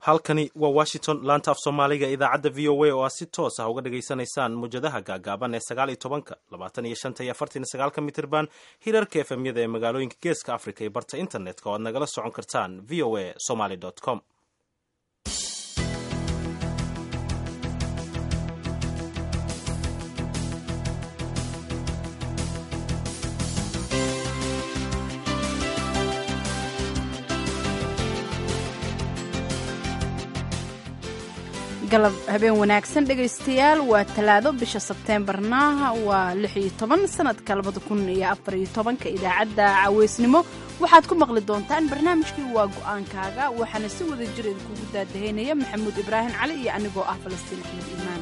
halkani waa washington laanta af soomaaliga idaacadda v o a oo aad si toos ah uga dhagaysanaysaan muwjadaha gaagaaban ee sagaal iyo tobanka labaatan iyo shanta iyo afartan iyo sagaalka mitirban hirarka efemyada ee magaalooyinka geeska africa iyo barta internetka oo aad nagala socon kartaan v o a somaly com galab habeen wanaagsan dhegaystayaal waa talaado bisha sebteembarna waa lix iyo toban sanadka labada kun iyo afar iyo tobanka idaacadda caweysnimo waxaad ku maqli doontaan barnaamijkii waa go-aankaaga waxaana si wada jir idinkugu daadahaynaya maxamuud ibraahim cali iyo anigoo ah falastiin axmed iimaan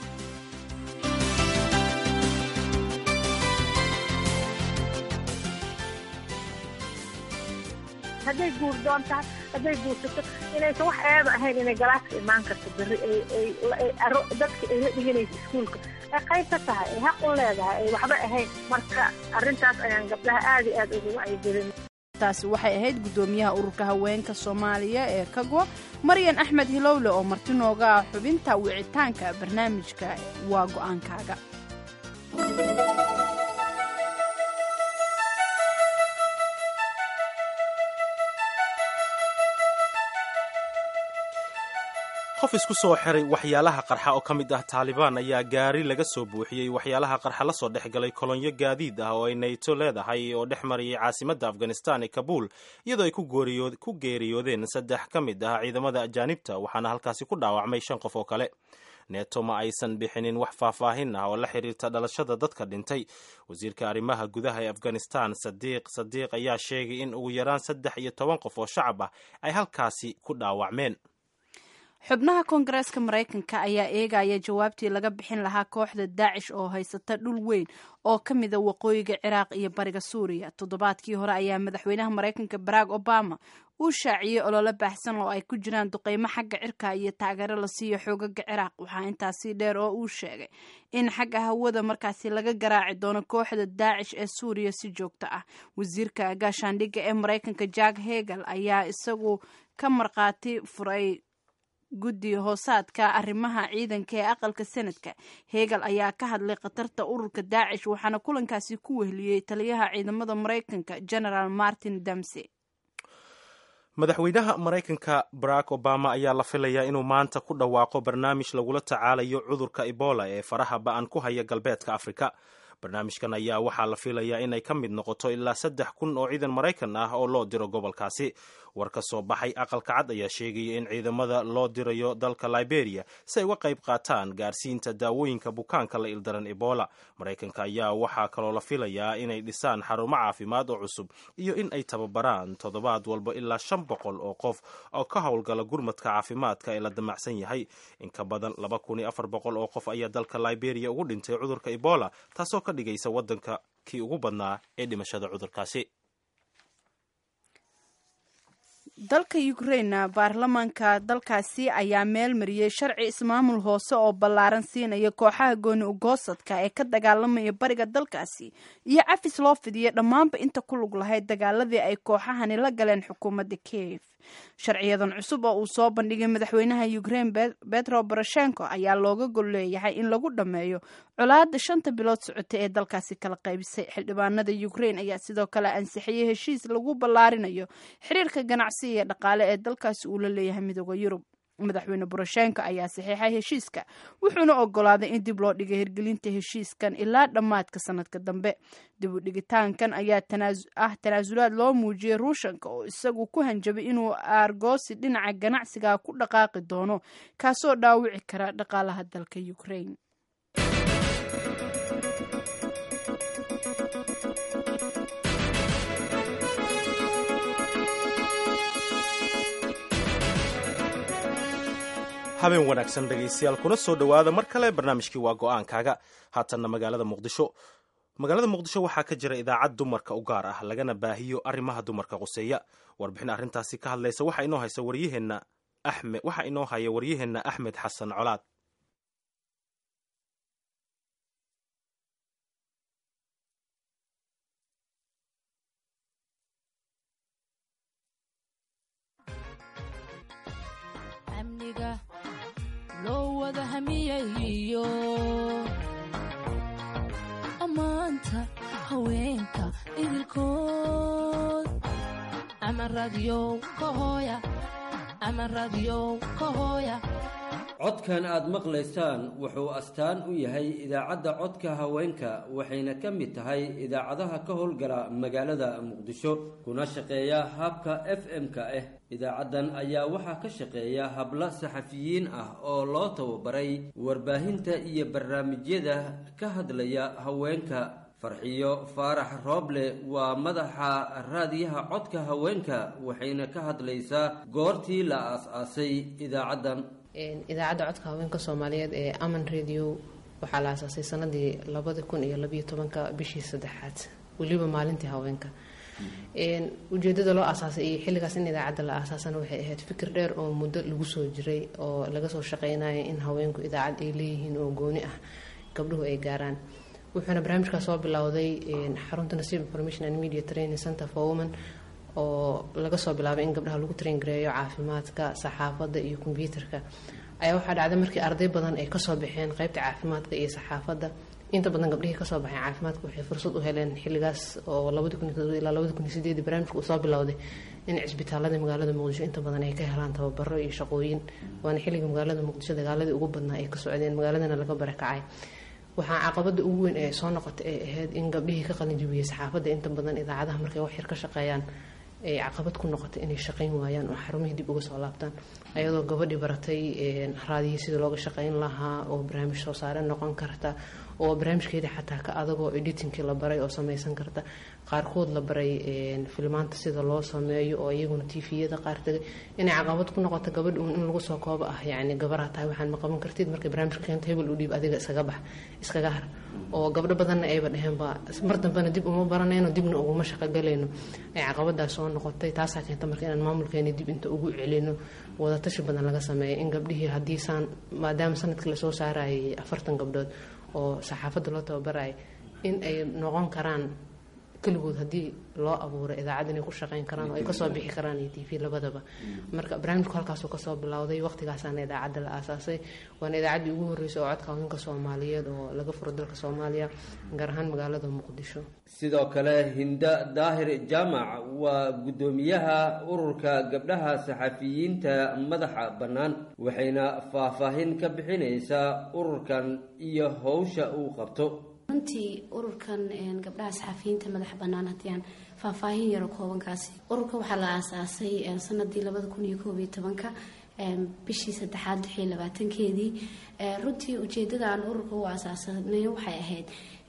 hadday guur doontahay hadday guursato inaysan wax eeba ahayn inay galaaska imaan karto berri dadka ay la dhiganaysa iskuulka ay qayb ka tahay ay xaq u leedahay ay waxba ahayn marka arrintaas ayaan gabdhaha aada iyo aad ugu wacyigelin taasi waxay ahayd guddoomiyaha ururka haweenka soomaaliya ee kago maryan axmed hilowle oo marti nooga ah xubinta wicitaanka barnaamijka waa go-aankaaga qof isku soo xiray waxyaalaha qarxa oo ka mid ah taalibaan ayaa gaari laga soo buuxiyey waxyaalaha qarxa la soo dhex galay kolonyo gaadiid ah oo ay nayto leedahay oo dhex mariyay caasimadda afghanistan ee kabuul iyadoo ay ku geeriyoodeen saddex ka mid ah ciidamada ajaanibta waxaana halkaasi ku dhaawacmay shan qof oo kale neeto ma aysan bixinin wax faahfaahin ah oo la xiriirta dhalashada dadka dhintay wasiirka arrimaha gudaha ee afghanistan sadiiq sadiiq ayaa sheegay in ugu yaraan saddex iyo toban qof oo shacab ah ay halkaasi ku dhaawacmeen xubnaha koongareeska maraykanka ayaa eegaya jawaabtii laga bixin lahaa kooxda daacish oo haysata dhul weyn oo ka mida waqooyiga ciraaq iyo bariga suuriya toddobaadkii hore ayaa madaxweynaha maraykanka barack obama uu shaaciyey olole baahsan oo ay ku jiraan duqeymo xagga cirka iyo taageero la siiyo xoogaga ciraaq waxaa intaasi dheer oo uu sheegay in xagga hawada markaasi laga garaaci doono kooxda daacish ee suuriya si joogto ah wasiirka gaashaandhigga ee maraykanka jack hegel ayaa isagu ka markhaati furay guddi hoosaadka arrimaha ciidanka ee aqalka senadka hegel ayaa ka hadlay khatarta ururka daacish waxaana kulankaasi ku wehliyey taliyaha ciidamada maraykanka generaal martin damsey madaxweynaha maraykanka barack obama ayaa la filayaa inuu maanta ku dhawaaqo barnaamij lagula tacaalayo cudurka ebola ee faraha ba-an ku haya galbeedka afrika barnaamijkan ayaa waxaa la filayaa inay ka mid noqoto ilaa saddex kun oo ciidan maraykan ah oo loo diro gobolkaasi war ka soo baxay aqalka cad ayaa sheegaya in ciidamada loo dirayo dalka liberia si ay uga qayb qaataan gaarsiinta daawooyinka bukaanka la ildaran ebola maraykanka ayaa waxaa kaloo la filayaa inay dhisaan xarumo caafimaad oo cusub iyo in ay tababaraan toddobaad walba ilaa shan boqol oo qof oo ka howlgala gurmadka caafimaadka ee la damacsan yahay in ka badan laba kun iyo afar boqol oo qof ayaa dalka liberia ugu dhintay cudurka ebola taasoo ka dhigaysa waddanka kii ugu badnaa ee dhimashada cudurkaasi dalka ukraine baarlamaanka dalkaasi ayaa meel mariyey sharci ismaamul hoose oo ballaaran siinaya kooxaha gooni ugoosadka ee ka dagaalamaya bariga dalkaasi iyo cafis loo fidiyay dhammaanba inta ku lug lahayd dagaaladii ay kooxahani la galeen xukuumadda kiev sharciyadan cusub oo uu soo bandhigay madaxweynaha ukraine betro boroshenko ayaa looga gol leeyahay in lagu dhammeeyo colaada shanta bilood socotay ee dalkaasi kala qaybisay xildhibaanada ukraine ayaa sidoo kale ansixiyey heshiis lagu ballaarinayo xiriirka ganacsi iyo dhaqaale ee dalkaasi uu la leeyahay midooda yurub madaxweyne boroshenko ayaa saxiixay heshiiska wuxuuna ogolaaday in dib loo dhigay hirgelinta heshiiskan ilaa dhammaadka sanadka dambe dib u dhigitaankan ayaa ah tanaasulaad loo muujiyey ruushanka oo isagu ku hanjabay inuu aargoosi dhinaca ganacsiga ku dhaqaaqi doono kaasoo dhaawici kara dhaqaalaha dalka ukraine habeen wanaagsan dhegaystayaal kuna soo dhowaada mar kale barnaamijkii waa go-aankaaga haatanna magaalada muqdisho magaalada muqdisho waxaa ka jira idaacad dumarka u gaar ah lagana baahiyo arrimaha dumarka quseeya warbixin arrintaasi ka hadlaysa waxaa inoo haysa waryaheenna axmed waxaa inoo haya waryaheenna axmed xasan colaad amniga loo wada hamiyayo ammaanta haweenka idilkood ama radyow ka hooya ama radyow ka hooya codkan aad maqlaysaan wuxuu astaan u yahay idaacadda codka haweenka waxayna ka mid tahay idaacadaha ka howlgala magaalada muqdisho kuna shaqeeya habka f m-ka ah idaacaddan ayaa waxaa ka shaqeeya hablo saxafiyiin ah oo loo tababaray warbaahinta iyo barnaamijyada ka hadlaya haweenka farxiyo faarax rooble waa madaxa raadiyaha codka haweenka waxayna ka hadlaysaa goortii la aas-aasay idaacaddan idaacadda codka haweenka soomaaliyeed ee aman radio waxaa la aasaasay sanadii labadi kun iyo labiyo tobanka bishii saddexaad weliba maalintii haweenka ujeedada loo aasaasay iyo xilligaas in idaacadda la aasaasana waxay ahayd fikir dheer oo muddo lagu soo jiray oo laga soo shaqeynaya in haweenku idaacad ay leeyihiin oo gooni ah gabdhuhu ay gaaraan wuxuuna barnaamijkaas soo bilowday xarunta nasiib information and media training center for women oo laga soo bilaabay in gabdhaha lagu traingareeyo caafimaadka saxaafadda iyo kombyuutarka ayaa waxaa dhacday markii arday badan ay kasoo baxeen qeybta caafimaadka iyo saxaafadda inta badan gabdhihii kasoo baxeen caafimaadka waxay fursad u heleen xilligaas oo ilaa labadi kun iyo sideedii barnaamijka uu soo bilowday in cisbitaalada magaalada muqdisho inta badan ay ka helaan tababaro iyo shaqooyin waana xilliga magaalada muqdisho dagaaladii ugu badnaa ay ka socdeen magaaladana laga barakacay waxaa caqabada ugu weyn ee soo noqotay ay ahayd in gabdhihii ka qalinjibiyey saxaafadda inta badan idaacadaha markay wax yar ka shaqeeyaan ay caqabad ku noqotay inay shaqayn waayaan oo xarumihii dib uga soo laabtaan ayadoo gabadhii baratay raadiyii sida looga shaqayn lahaa oo barnaamij soo saare noqon karta oo barnaamijkeedii xataa ka adagoo editingkii la baray oo sameysan karta qaarkood la baray filmaanta sida loo sameeyo oo iyaguna tviyada qaar tagay inay caqabad ku noqoto gabadh uun in lagu soo koobo ah yacni gabaraa tahay waxaan ma qaban kartid markay barnaamijka keento hebel u dhiib adiga iskaga bax iskaga har oo gabdho badanna ayba dheheenba mar dambena dib uma baranayno dibna uguma shaqogalayno ay caqabadaas soo noqotay taasaa keenta marka inaan maamulkeeni dib inta ugu celino wadatashi badan laga sameeya in gabdhihii haddii saan maadaama sanadkii lasoo saarayay afartan gabdhood oo saxaafadda loo tababaraya in ay noqon karaan keligood haddii loo abuuray idaacad inay ku shaqeyn karaan oo ay kasoo bixi karaan iyo t v labadaba marka barnaamijku halkaasuu kasoo bilowday waqtigaasaana idaacadda la aasaasay waana idaacaddii ugu horreysay oo codka haweenka soomaaliyeed oo laga furo dalka soomaaliya gaar ahaan magaalada muqdisho sidoo kale hinda daahir jaamac waa guddoomiyaha ururka gabdhaha saxafiyiinta madaxa bannaan waxayna faahfaahin ka bixinaysaa ururkan iyo howsha uu qabto runtii ururkan gabdhaha saxafiyiinta madaxa bannaan haddii aan faahfaahin yaro koobankaasi ururka waxaa la aasaasay sanadii labada kun iyo koob iyo tobanka bishii saddexaad wixii labaatankeedii runtii ujeedada aan ururka u aasaasanay waxay ahayd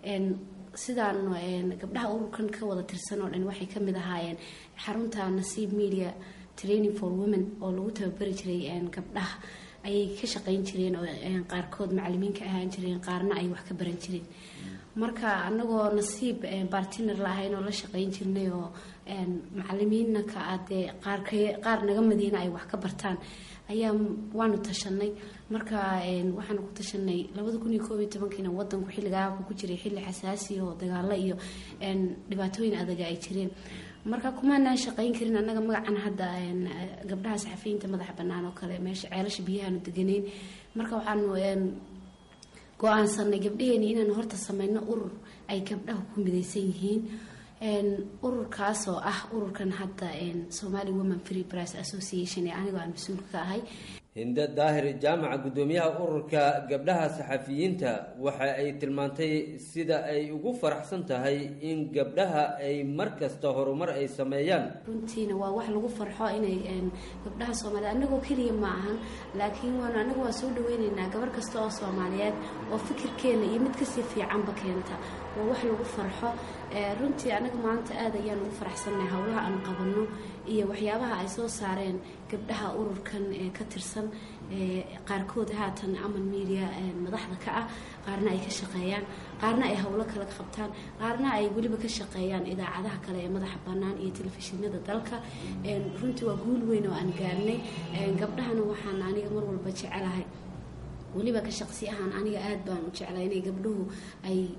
sidaan gabdhaha ururkan ka wada tirsan oo dhan waxay ka mid ahaayeen xarunta nasiib media training for women oo lagu tababari jiray gabdhaha ayay ka shaqeyn jireen oo qaarkood macalimiin ka ahaan jireen qaarna ay wax ka baran jireen marka anagoo nasiib bartiner la ahayn oo la shaqeyn jirnay oo macalimiinna ka adee qaar naga madiina ay wax ka bartaan ayaa waanu tashanay marka waxaanu ku tashanay labada kun iyo koob iyo tobankiina wadanku xilligaa ku jiray xilli xasaasi oo dagaalo iyo dhibaatooyin adaga ay jireen marka kumaanaan shaqeyn karin annaga magacan hadda gabdhaha saxafiyiinta madaxa bannaan oo kale meesha ceelasha biyahaanu deganeyn marka waxaanu go-aansanay gabdhaheeni inaanu horta sameyno urur ay gabdhaha ku midaysan yihiin ururkaas oo ah ururkan hadda somali women free price association ee anigoo aan mas-uulka ka ahay hinda daahir jaamaca guddoomiyaha ururka gabdhaha saxafiyiinta waxa ay tilmaantay sida ay ugu faraxsan tahay in gabdhaha ay mar kasta horumar ay sameeyaan runtiina waa wax lagu farxo inay gabdhaha soomaaliyeed anagoo keliya ma ahan laakiin waan anagu waa soo dhaweyneynaa gabar kasta oo soomaaliyeed oo fikirkeena iyo mid kasii fiicanba keenta waa wax lagu farxo runtii anaga maanta aad ayaan ugu faraxsannahay howlaha aan qabanno iyo waxyaabaha ay soo saareen gabdhaha ururkan ee ka tirsan qaarkood haatan aman media madaxda ka ah qaarna ay ka shaqeeyaan qaarna ay howlo kale ka qabtaan qaarna ay weliba ka shaqeeyaan idaacadaha kale ee madaxa bannaan iyo telefishinada dalka runtii waa guul weyn oo aan gaarnay gabdhahana waxaan aniga mar walba jecelahay weliba ka shaqsi ahaan aniga aad baan u jeclay inay gabdhuhu ay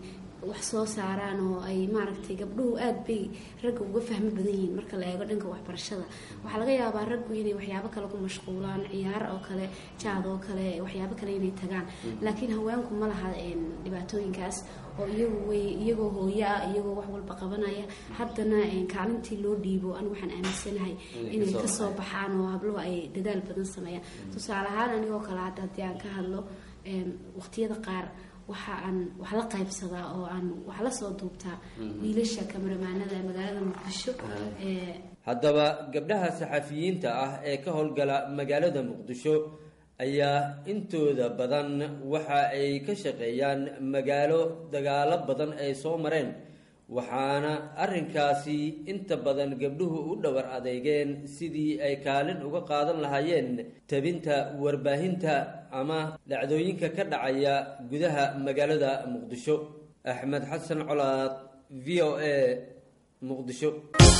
wax soo saaraan oo ay maaragtay gabdhuhu aad bay ragga uga fahmo badan yihiin marka la eego dhanka waxbarashada waxaa laga yaabaa raggu inay waxyaabo kale ku mashquulaan ciyaar oo kale jaad oo kale waxyaabo kale inay tagaan laakiin haweenku ma laha dhibaatooyinkaas oo iyagu way iyagoo hooyo ah iyagoo wax walba qabanaya haddana kaalintii loo dhiibo anigu waxaan aaminsanahay inay kasoo baxaan oo habluhu ay dadaal badan sameeyaan tusaale ahaan anigoo kale hadda haddii aan ka hadlo waqtiyada qaar waxa aan wax la qaybsadaa oo aan wax la soo duubtaa wiilasha kamaramaanada magaalada muqdisho haddaba gabdhaha saxafiyiinta ah ee ka howlgala magaalada muqdisho ayaa intooda badan waxa ay ka shaqeeyaan magaalo dagaalo badan ay soo mareen waxaana arrinkaasi inta badan gabdhuhu u dhowar adeygeen sidii ay kaalin uga qaadan lahaayeen tabinta warbaahinta ama dhacdooyinka ka dhacaya gudaha magaalada muqdisho axmed xasan colaad v o a muqdisho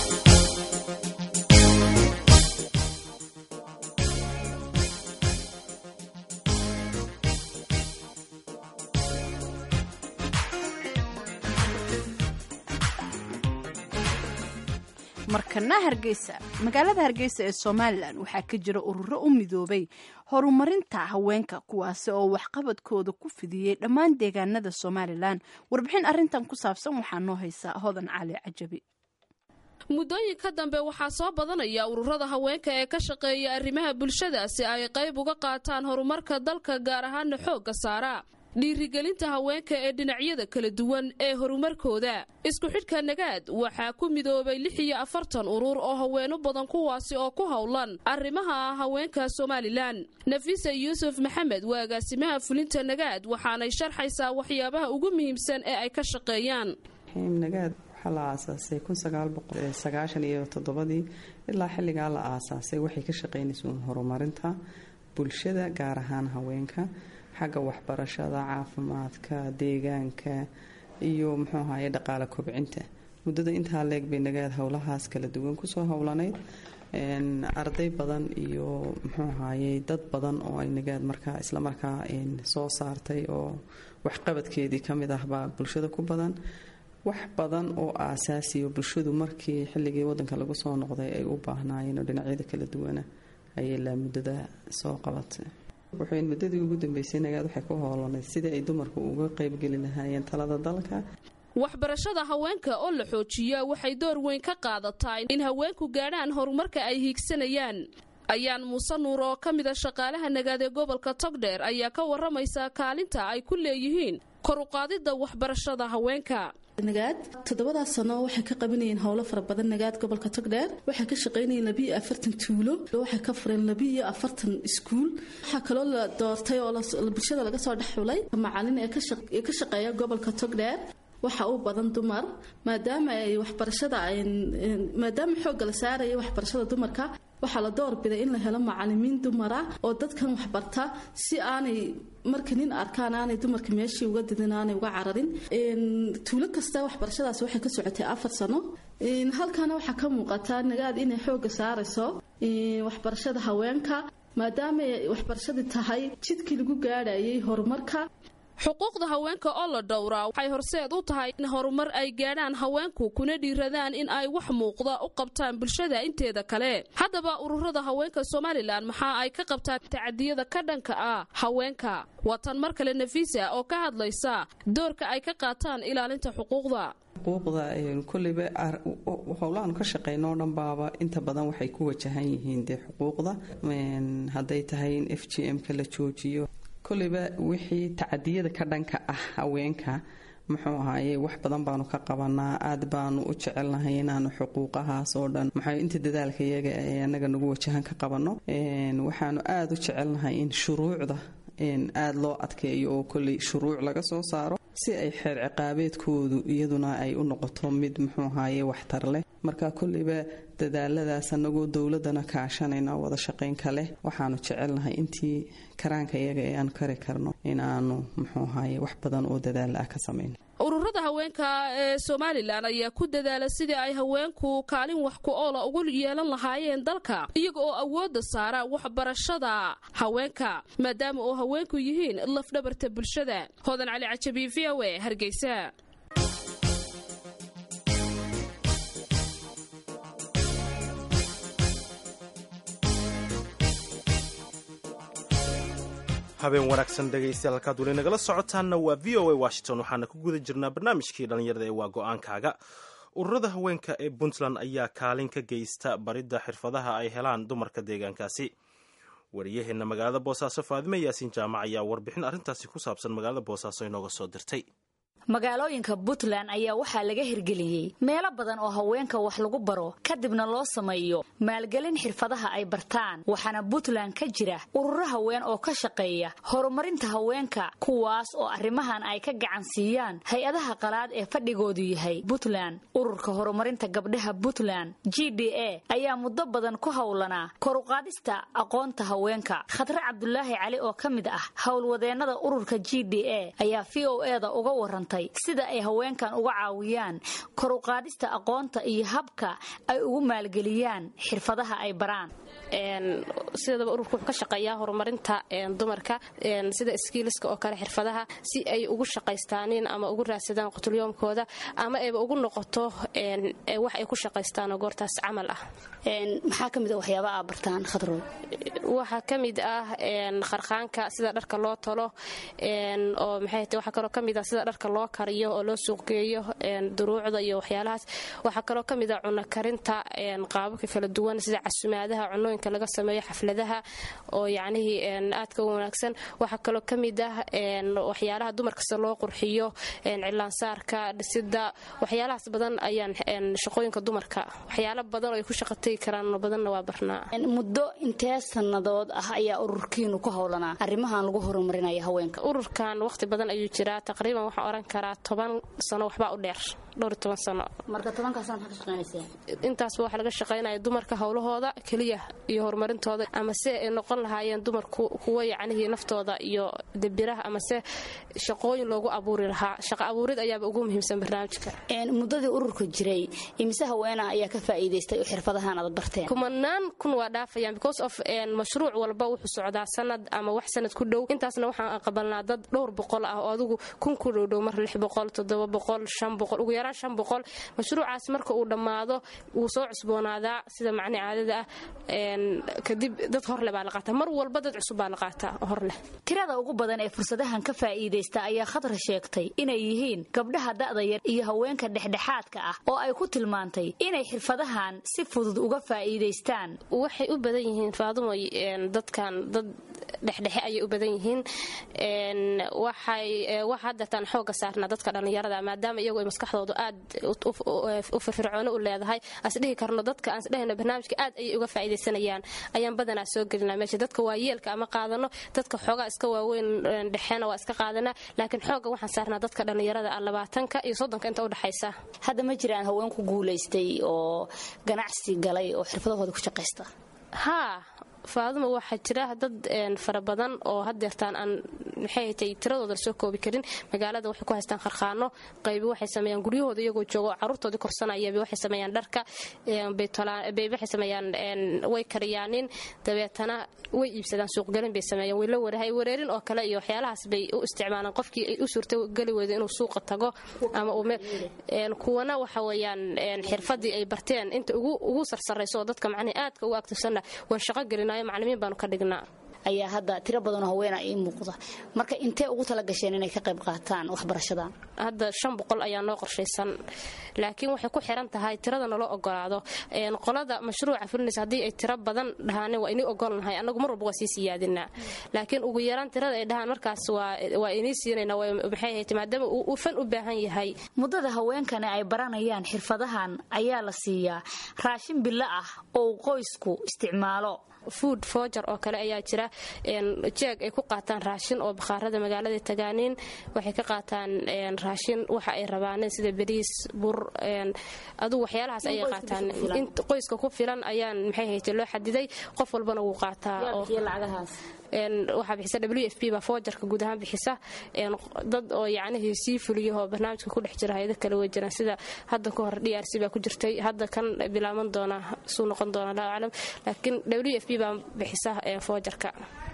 markana hargeysa magaalada hargeysa ee somalilan waxaa ka jira ururo u midoobay horumarinta haweenka kuwaasi oo waxqabadkooda ku fidiyey dhammaan deegaanada somalilan warbixin arintan ku saabsan waxaa noo haysaa hodan cali cajabi muddooyinka dambe waxaa soo badanaya ururada haweenka ee ka shaqeeya arrimaha bulshada si ay qayb uga qaataan horumarka dalka gaar ahaana xoogga saara dhiirigelinta haweenka ee dhinacyada kala duwan ee horumarkooda isku xidhka nagaad waxaa ku midoobay lix iyo afartan urur oo haweeno badan kuwaasi oo ku howlan arrimaha haweenka somalilan nafisa yuusuf maxamed waa agaasimaha fulinta nagaad waxaanay sharxaysaa waxyaabaha ugu muhiimsan ee ay ka shaqeeyaan nagaad waxaa la aasaasay kunsagaalboqolsagaashan iyo toddobadii ilaa xilligaa la aasaasay waxay ka shaqeynaysa horumarinta bulshada gaar ahaan haweenka xagga waxbarashada caafimaadka deegaanka iyo muxuu ahaye dhaqaale kobcinta muddada intaa leeg bay nagaad howlahaas kala duwan kusoo howlanayd arday badan iyo muxuu ahaye dad badan oo ay nagaad markaa islamarkaa soo saartay oo waxqabadkeedii kamid ahbaa bulshada ku badan wax badan oo aasaasiyo bulshadu markii xilligii wadanka lagu soo noqday ay u baahnaayeen oo dhinacyada kala duwana ayay laa muddada soo qabatay wuxuu muddadii ugu dambeysay nagaad waxay ku hoolanayd sidii ay dumarku uga qaybgeli lahaayeen talada dalka waxbarashada haweenka oo la xoojiya waxay door weyn ka qaadataa in haweenku gaadhaan horumarka ay hiigsanayaan ayaan muuse nuur oo ka mida shaqaalaha nagaad ee gobolka togdheer ayaa ka waramaysa kaalinta ay ku leeyihiin kor uqaadida waxbarashada haweenka nagaad toddobadaas sano waxay ka qabanayeen howlo fara badan nagaad gobolka togdheer waxay ka shaqaynayeen labiiyo afartan tuulo waxay ka fureen labiiyo afartan iskuul waxaa kaloo la doortay oo bulshada laga soo dhex xulay macalin ee ka shaqeeya gobolka togdheer waxa u badan dumar maadaama ay waxbarashada maadaama xoogga la saaraya waxbarashada dumarka waxaa la doorbiday in la helo macalimiin dumara oo dadkan waxbarta si aanay marka nin arkaan aanay dumarka meeshii uga didin aanay uga cararin tuulo kasta waxbarashadaas waxay ka socotay afar sano halkaana waxaa ka muuqata nagaad inay xoogga saarayso waxbarashada haweenka maadaama ay waxbarashadii tahay jidkii lagu gaadhayay horumarka xuquuqda haweenka oo la dhowraa waxay horseed u tahay in horumar ay gaadhaan haweenku kuna dhiiradaan in ay wax muuqda u qabtaan bulshada inteeda kale haddaba ururada haweenka somalilan maxaa ay ka qabtaan tacadiyada ka dhanka ah haweenka watan mar kale nafiisa oo ka hadlaysa doorka ay ka qaataan ilaalinta xuquuqda xuquuqda koleyba howlahaanu ka shaqeyno o dhan baaba inta badan waxay ku wajahan yihiin dee xuquuqda hadday tahay in f g m-ka la joojiyo koleyba wixii tacadiyada ka dhanka ah haweenka muxuu ahaaye wax badan baanu ka qabanaa aad baanu u jecelnahay inaanu xuquuqahaas oo dhan maxaa inta dadaalka iyaga ee anaga nagu wajahan ka qabano waxaanu aada u jecelnahay in shuruucda aada loo adkeeyo oo kolley shuruuc laga soo saaro si ay xeer ciqaabeedkoodu iyaduna ay u noqoto mid muxuu ahaaye waxtar leh marka kolleyba dadaaladaas anagoo dowladana kaashanayna wada shaqaynka leh waxaanu jecelnahay intii karaanka iyaga ee aan kari karno in aanu muxuu ahaaye wax badan oo dadaala ah ka samayno ururada haweenka ee somalilan ayaa ku dadaala sidii ay haweenku kaalin wax ku oola ugu yeelan lahaayeen dalka iyaga oo awoodda saara waxbarashada haweenka maadaama oo haweenku yihiin lafdhabarta bulshada hodan cali cajabi v o e hargeysa habeen wanaagsan dhegaystayaal halkaad weli nagala socotaanna waa v o a washington waxaana ku guda jirnaa barnaamijkii dhallinyarada ee waa go-aankaaga ururada haweenka ee puntland ayaa kaalin ka geysta baridda xirfadaha ay helaan dumarka deegaankaasi wariyaheenna magaalada boosaaso faadime yaasiin jaamac ayaa warbixin arrintaasi ku saabsan magaalada boosaaso inooga soo dirtay magaalooyinka puntland ayaa waxaa laga hirgeliyey meelo badan oo haweenka wax lagu baro kadibna loo sameeyo maalgelin xirfadaha ay bartaan waxaana puntland ka jira ururo haween oo ka shaqeeya horumarinta haweenka kuwaas oo arrimahan ay ka gacan siiyaan hay-adaha qalaad ee fadhigoodu yahay puntland ururka horumarinta gabdhaha puntland g d a ayaa muddo badan ku howlanaa koruqaadista aqoonta haweenka khadre cabdulaahi cali oo ka mid ah howlwadeennada ururka g d a ayaa v o eda uga warantay sida ay haweenkan uga caawiyaan koruqaadista aqoonta iyo habka ay ugu maalgeliyaan xirfadaha ay baraan sidaba ururka wuxuu ka shaqeeyaa horumarinta dumarka sida skiiliska oo kale xirfadaha si ay ugu shaqaystaanin ama ugu raadsadaan qutulyoomkooda ama ayba ugu noqoto wax ay ku shaqaystaanoo goortaas camal ah maxaa ka mid a waxyaaba aa bartaan khadrood waxaa ka mid ah kharkhaanka sida dharka loo tolo oo maxay waxaa kaloo ka mid ah sida dharka loo kariyo oo loo suuqgeeyo duruucda iyo waxyaalahaas waxaa kaloo ka mid ah cunno karinta qaababka kala duwan sida casumaadaha cunooyinka laga sameeyo xafladaha oo yacnihii aadka u wanaagsan waxaa kaloo ka mid ah waxyaalaha dumarkasta loo qurxiyo cilaansaarka dhisida waxyaalahaas badan ayaan shaqooyinka dumarka waxyaala badan oo ay ku shaqatagi karaan badanna waa barnaa muddo intee sannadood ah ayaa ururkiinu ku howlanaa arrimahan lagu horumarinaya haweenka ururkan waqti badan ayuu jiraa taqriiban waxaan oran karaa toban sano waxbaa u dheer dhowr iyo toban sano marka tobankaasaan ka shaqaynaysaa intaasba waxaa laga shaqaynaya dumarka howlahooda keliya iyo horumarintooda ama se ay noqon lahaayeen dumarku kuwa yacnihii naftooda iyo debiraha ama se shaqooyin loogu abuuri lahaa shaqo abuurid ayaaba ugu muhiimsan barnaamijka muddadii ururka jiray imise haweena ayaa ka faa'iidaystay oo xirfadahan aad barteen kumanaan kun waa dhaafayaan because of mashruuc walba wuxuu socdaa sanad ama wax sanad ku dhow intaasna waxaan qabalnaa dad dhowr boqol ah oo adigu kun ku dhowdhow mar lix boqol toddoba boqol shan boqol ugu yaraan shan boqol mashruucaas marka uu dhammaado wuu soo cusboonaadaa sida macni caadada ah kadib dad horleh baa la qaataa mar walba dad cusub baa la qaataa horleh tirada ugu badan ee fursadahan ka faa'iidaysta ayaa khadra sheegtay inay yihiin gabdhaha da'da yar iyo haweenka dhexdhexaadka ah oo ay ku tilmaantay inay xirfadahan si fudud uga faa'iidaystaan waxay u badan yihiin faadumoy dadkan dad dhexdhexe ayay u badan yihiin waxay waxa hadeertaan xooga saarnaa dadka dhallinyarada maadaama iyagu ay maskaxdoodu aad u firfircoono u leedahay asdhihi karno dadka aan isdhehayno barnaamijka aad ayay uga faa'iidaysanayaan ayaan badanaa soo gelinaa meesha dadka waayeelka ama qaadano dadka xoogaa iska waaweyn dhexeena waa iska qaadanaa laakiin xooga waxaan saarnaa dadka dhallinyarada ah labaatanka iyo soddonka inta u dhexaysa hadda ma jiraan haween ku guulaystay oo ganacsi galay oo xirfadahooda ku shaqaysta haa faaduma waxaa jira dad fara badan oo hadeertaan aan maxay hatay tiradooda lasoo koobi karin magaalada waxay ku haystaan kharkhaano qaybi waxay sameeyaan guryahooda iyagoo joogo caruurtoodii korsanayaba waxay sameeyaan dharka bayb waxay sameeyaan way kariyaanin dabeetana way iibsadaan suuqgelin bay sameeyaan way la warahay wareerin oo kale iyo waxyaalahaas bay u isticmaalaan qofkii ay u suurtogeli weyda inuu suuqa tago ama kuwana waxa weeyaan xirfadii ay barteen inta ugu sarsarayso oo dadka macnihi aadka ugu aktifsanna waan shaqo gelina maclimiin baanu ka dhignaa ayaa hadda tiro badanoo haweena ii muuqda marka intee ugu tala gasheen inay ka qayb qaataan waxbarashadan hadda shan boqol ayaa noo qorshaysan laakiin waxay ku xiran tahay tirada naloo ogolaado qolada mashruuca fulinaysa haddii ay tiro badan dhahaanin waa inii ogolnahay annagu mar walba waa sii siyaadinaa laakiin ugu yaraan tirada ay dhahaan markaas waa inii siinayna maxay ahayd maadaama uu fan u baahan yahay muddada haweenkani ay baranayaan xirfadahan ayaa la siiyaa raashin bilo ah oo uu qoysku isticmaalo food foger oo kale ayaa jira jeeg ay ku qaataan raashin oo bakhaarada magaalada tagaaniin waxay ka qaataan raashin waxa ay rabaaneen sida bariis bur adugu waxyaalahaas ayay qaataan qoyska ku filan ayaan maxay hayte loo xadiday qof walbana wuu qaataa waxaa bixisa w f b baa foojarka guud ahaan bixisa dad oo yacnihii sii fuliyahoo barnaamijka ku dhex jira hay-ado kale way jiraan sida hadda ka hor d r c baa ku jirtay hadda kan bilaaban doona suu noqon doona allahu aclam laakiin w f b baa bixisa foojarka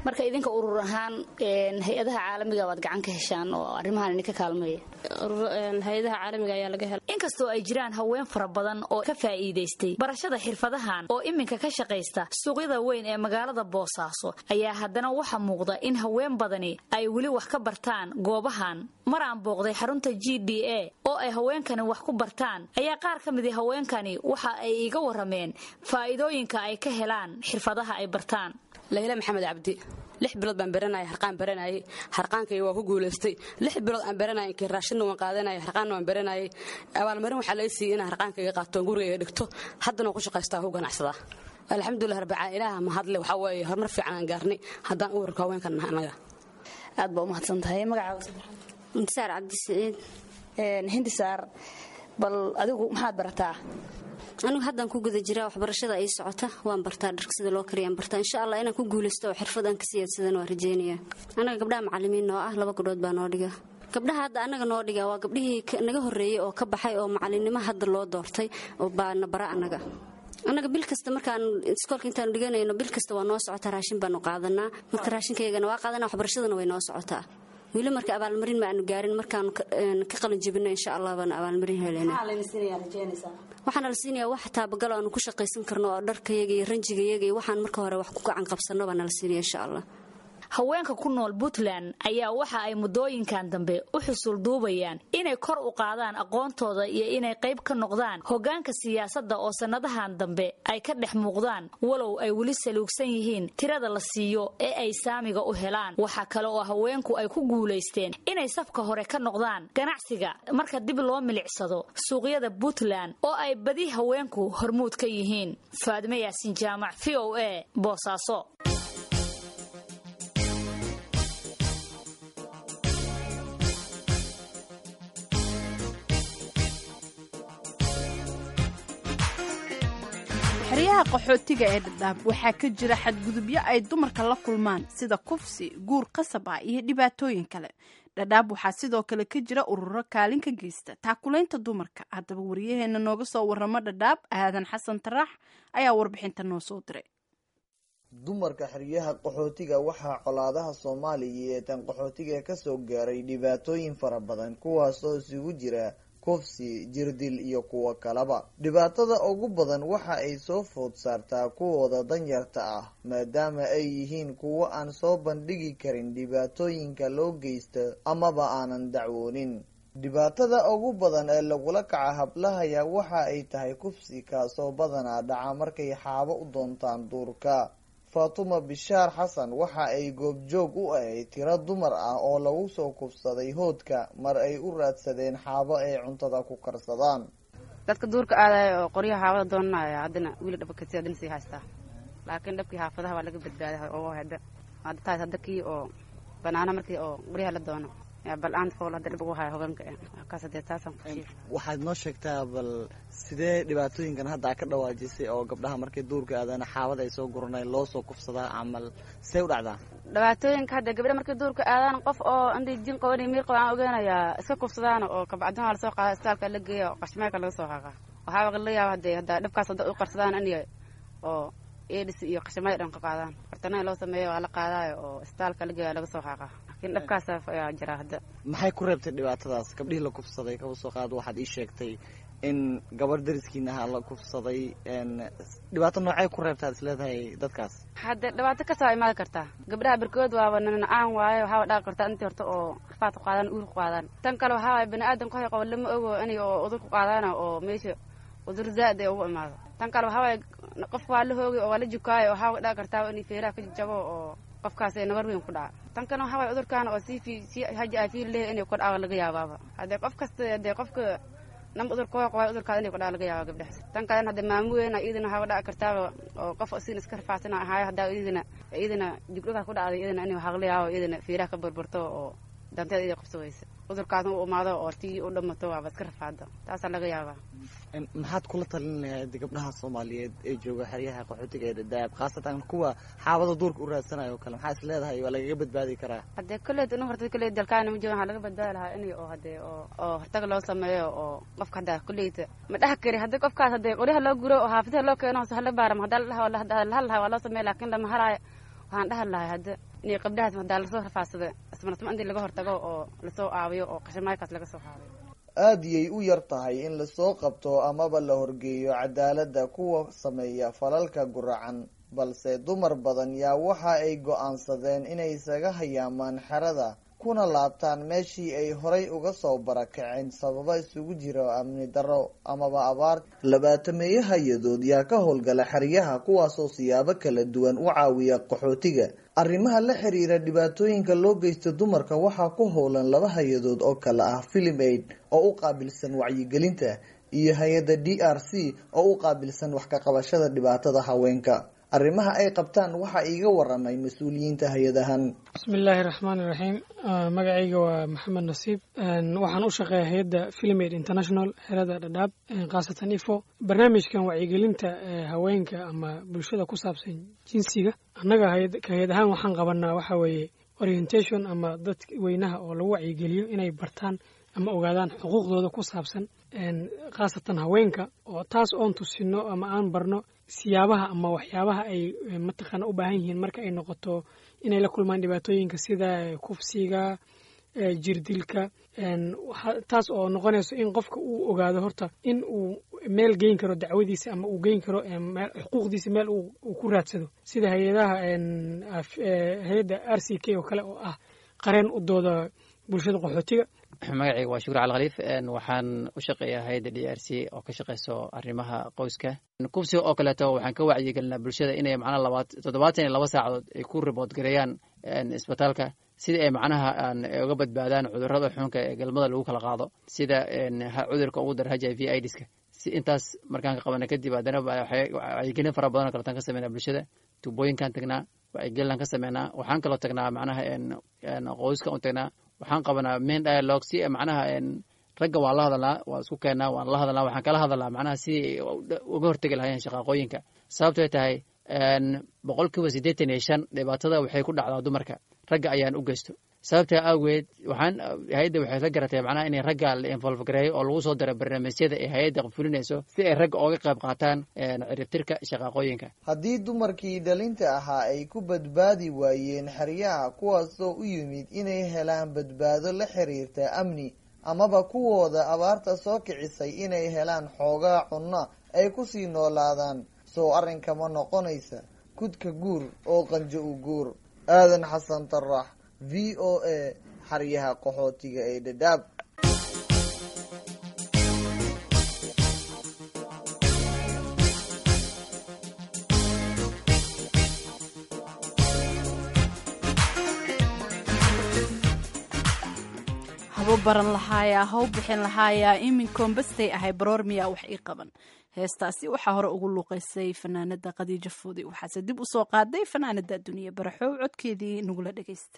marka idinka urur ahaan hay-adaha caalamiga waad gacan ka heshaan oo arrimahan idinka kaalmeeya hay-adaha caalamiga ayaa laga hela inkastoo ay jiraan haween fara badan oo ka faa'iidaystay barashada xirfadahan oo iminka ka shaqaysta suuqyada weyn ee magaalada boosaaso ayaa haddana waxa muuqda in haween badani ay weli wax ka bartaan goobahan mar aan booqday xarunta g d a oo ay haweenkani wax ku bartaan ayaa qaar ka midi haweenkani waxa ay iga warameen faa'iidooyinka ay ka helaan xirfadaha ay bartaan layla maxamed cabdi lix bilood baan baranayay harqaan baranayay harqaankay waa ku guulaystay lix bilood aan baranayay inkii raashinna waan qaadanayay harqaanna waan baranayay abaalmarin waxaa laga siiyey inaan harqaankayga qaato oon gurigayga dhigto haddana waan ku shaqaystaa ku ganacsadaa alxamdulilah rabbica ilaaha mahadle waxaa weeye horumar fiican aan gaarnay haddaan u warka haweenkan nahay annaga aad baa u mahadsan tahay magacaaga hindisaar cabdisiciid hindisaar bal adigu maxaad barataa anigu haddaan ku guda jiraa waxbarashada ay socota waan bartaa dharka sida loo kariyaan bartaa insha allah inaan ku guulaysto oo xirfad aan ka siyaadsadan waan rajeynayaa annaga gabdhaha macalimiin noo ah laba gabdhood baa noo dhiga gabdhaha hadda annaga noo dhiga waa gabdhihii naga horreeyey oo ka baxay oo macalinimo hadda loo doortay oo baana bara annaga annaga bil kasta markaan iskoolka intaanu dhiganayno bil kasta waa noo socotaa raashin baanu qaadanaa marka raashinkaygana waa qaadanaa waxbarashadana way noo socotaa weli marka abaalmarin ma aanu gaarin markaanu ka qalin jebino insha allah baanu abaalmarin helena waxaana la siinayaa wax taabagalo aanu ku shaqaysan karno oo dharkayaga iyo ranjigayaga iyo waxaan marka hore wax ku gacan qabsanno baana la siinaya insha allah haweenka ku nool puntland ayaa waxa ay muddooyinkan dambe u xusul duubayaan inay kor u qaadaan aqoontooda iyo inay qayb ka noqdaan hoggaanka siyaasadda oo sannadahan dambe ay ka dhex muuqdaan walow ay weli saluugsan yihiin tirada la siiyo ee ay saamiga u helaan waxaa kale oo haweenku ay ku guulaysteen inay safka hore ka noqdaan ganacsiga marka dib loo milicsado suuqyada puntland oo ay badi haweenku hormuud ka yihiin faadime yaasin jaamac v o a boosaaso xeryaha qaxootiga ee dhadhaab waxaa ka jira xadgudubyo ay dumarka la kulmaan sida kufsi guur qasab ah iyo dhibaatooyin kale dhadhaab waxaa sidoo kale ka jira ururo kaalin ka geysta taakulaynta dumarka haddaba wariyaheena nooga soo waramo dhadhaab aadan xasan taraax ayaa warbixinta noo soo diray dumarka xeryaha qaxootiga waxaa colaadaha soomaaliya ee tan qaxootiga kasoo gaaray dhibaatooyin fara badan kuwaasoo isugu jira kufsi jirdil iyo kuwo kaleba dhibaatada ugu badan waxa ay soo food saartaa kuwooda danyarta ah maadaama ay yihiin kuwo aan soo bandhigi karin dhibaatooyinka loo geysto amaba aanan dacwoonin dhibaatada ugu badan ee lagula kaca hablahaya waxa ay tahay kufsi kaasoo badanaa dhaca markay xaabo u doontaan duurka faatuma bishaar xasan waxa ay goobjoog u ahayd tiro dumar ah oo lagu soo kufsaday hoodka mar ay u raadsadeen xaabo ay cuntada ku karsadaan dadka duurka aadaya oo qoryaha xaabada doonanaya haddana wiila dhabakati haddana sii haystaa laakiin dhabkii xaafadaha waa laga badbaaday oo hadda hadda taas hadda kii oo banaana markii oo qoryaha la doono bal aan fool hadda dhib ugu haya hogaanka kaas hadee taasaan ku sheegay waxaad noo sheegtaa bal sidee dhibaatooyinkan hadda a ka dhawaajisay oo gabdhaha markay duurka aadana xaabada ay soo guranay loo soo kufsadaa camal see u dhacdaa dhibaatooyinka hadda gabdha markay duurka aadaan qof oo inday jin qaban miir qaban aan ogeenayaa iska kufsadaan oo kabacdin waa lasoo qaada istaalka la geeya oo qashmeelka laga soo haaqa waxaaba la yaaba hadee hadda dhibkaas hadda u qarsadaan in oo edis iyo qashamada dhan ka qaadaan fartana loo sameeyo waa la qaadaayo oo istaalka la geeya laga soo haaqa laakiin dhibkaas ayaa jira hadda maxay ku reebtay dhibaatadaas gabdhihii la kufsaday kaba soo qaad waxaad ii sheegtay in gabadh dariskiina ahaa la kufsaday dhibaato noocay ku reebtaad isleedahay dadkaas hadde dhibaato kasoo imaadi kartaa gabdhaha barkood waaba nanacaan waaye waxaaba dhaaqi kartaa intii horta oo rafaad ku qaadaan uur ku qaadaan tan kale waxaa waay bani aadan kuhay qabo lama ogo inay oo udur ku qaadaana oo meesha udur zaad ay ugu imaado tan kale waxaa waay qofka waa la hoogay oo waa la jukaayo waxaa dhaaqi kartaa inay feeraha ka jabo oo qofkaas ee nabar weyn ku dhaca tan kale waxaa waay cudurkaan oo sii fi sii haji aa fiil leh inay ku dhaca laga yaabaaba haddee qof kasta haddee qofka nam udur koo qaba cudurkaada inay ku dhaca laga yaaba gabdhahaas tan kalena hadda maamu weyn iyadana waxaa dhaci kartaaba oo qof sin iska rafaasana ahaayo haddaa iyadana iyadana jugdhagaa ku dhacday iyadana inay waxaa laga yaabo iyadana feeraha ka burburto oo danteeda iyada qabso weysa cudurkaasna u imaado oo tii u dhamato waaba iska rafaado taasaa laga yaabaa maxaad kula talin lahayd gabdhaha soomaaliyeed ee jooga xeryaha qaxootiga ee dhadaab khaasatan kuwa xaabada duurka u raadsanayo o kale maxaa is leedahay waa lagaga badbaadi karaa haddee kolleyt inu horta kolleyt dalkaana ma joogan waxaa laga badbaadi lahaa inay oo haddee oo oo hortaga loo sameeyo oo qofka haddaa kolleyta ma dhaha kari haddii qofkaas haddee qoryaha loo guro oo xaafadaha loo keeno hala baaram haddaa la dhaha lahal lahaa waa loo sameeya laakiin lama haraayo waxaan dhaha lahay hadde inay qabdhahaas hadaa lasoo rafaadsado ismarasma intii laga hortago oo lasoo aawiyo oo qashimaaykaas laga soo haadiyo aada yay u yar tahay in lasoo qabto amaba la horgeeyo cadaaladda kuwa sameeya falalka guracan balse dumar badan yaa waxa ay go-aansadeen inay isaga hayaamaan xerada kuna laabtaan meeshii ay horay uga soo barakaceen sababa isugu jira amni darro amaba abaar labaatameeye hay-adood yaa ka howlgala xeryaha kuwaasoo siyaabo kala duwan u caawiya qaxootiga arrimaha la xiriira dhibaatooyinka loo geysta dumarka waxaa ku howlan laba hay-adood oo kale ah filim aid oo u qaabilsan wacyigelinta iyo hay-adda d r c oo u qaabilsan wax ka qabashada dhibaatada haweenka arrimaha ay qabtaan waxaa iiga waramay mas-uuliyiinta hay-adahan bismillaahi raxmaani raxiim magacayga waa maxamed nasiib waxaan u shaqeeya hay-adda filmaid international xerada dhadhaab khaasatan ifo barnaamijkan wacyigelinta haweenka ama bulshada ku saabsan jinsiga annaga hay-ad ahaan waxaan qabanaa waxa weeye orientation ama dad weynaha oo lagu wacyigeliyo inay bartaan ama ogaadaan xuquuqdooda ku saabsan khaasatan haweenka oo taas oon tusino ama aan barno siyaabaha ama waxyaabaha ay mataqaana u baahan yihiin marka ay noqoto inay la kulmaan dhibaatooyinka sida kufsiga jirdilka taas oo noqonayso in qofka uu ogaado horta in uu meel geyn karo dacwadiisa ama uu geyn karo xuquuqdiisa meel uu ku raadsado sida hay-adaha hay-adda r c k oo kale oo ah qareen u dooda bulshada qaxootiga magacayga waa shukur cali khaliif waxaan u shaqeeyaa hay-adda d r c oo ka shaqeyso arrimaha qoyska kufsiga oo kaleeto waxaan ka wacyigelinaa bulshada inay macnaha labaat toddobaatan iyo laba saacadood ay ku ribood gareeyaan isbitaalka sidii ay macnaha uga badbaadaan cudurrada xunka ee galmada lagu kala qaado sida cudurka ugu dara h i v idska si intaas markaan ka qabana kadib haddana wacyigelin fara badan oo kaleetaan ka sameynaa bulshada tuubooyinkaan tagnaa wacyigelinaan ka sameynaa waxaan kaloo tagnaa macnaha qoyska u tagnaa waxaan qabanaa main dialogue si macnaha ragga waan la hadalnaa waan isku keennaa waan la hadalnaa waxaan kala hadalnaa macnaha si uga hortegi lahayeen shaqaaqooyinka sababtay tahay boqol kiiba siddeetan iyo shan dhibaatada waxay ku dhacdaa dumarka ragga ayaan u geysto sababtaa awgeed waxaan hay-adda waxay la garatay macnaha inay ragga la involve gareeyo oo lagu soo daro barnaamijyada ay hay-adda fulinayso si ay ragga ooga qayb qaataan ciribtirka shaqaaqooyinka haddii dumarkii dhalinta ahaa ay ku badbaadi waayeen xeryaha kuwaasoo u yimid inay helaan badbaado la xiriirta amni amaba kuwooda abaarta soo kicisay inay helaan xoogaa cunno ay kusii noolaadaan soo arrinkama noqonaysa kudka guur oo qanjo u guur aadan xasan tarax v o a xaryaha qaxootiga ee dhadhaab habo baran lahaayaa haw bixin lahaayaa iminkoonbastay ahay baroor miyaa wax ii qaban heestaasi waxaa hore ugu luuqaysay fanaanada khadiijo fuudi waxaase dib u soo qaaday fanaanada duniya baraxow codkeedii nagula dhagaysta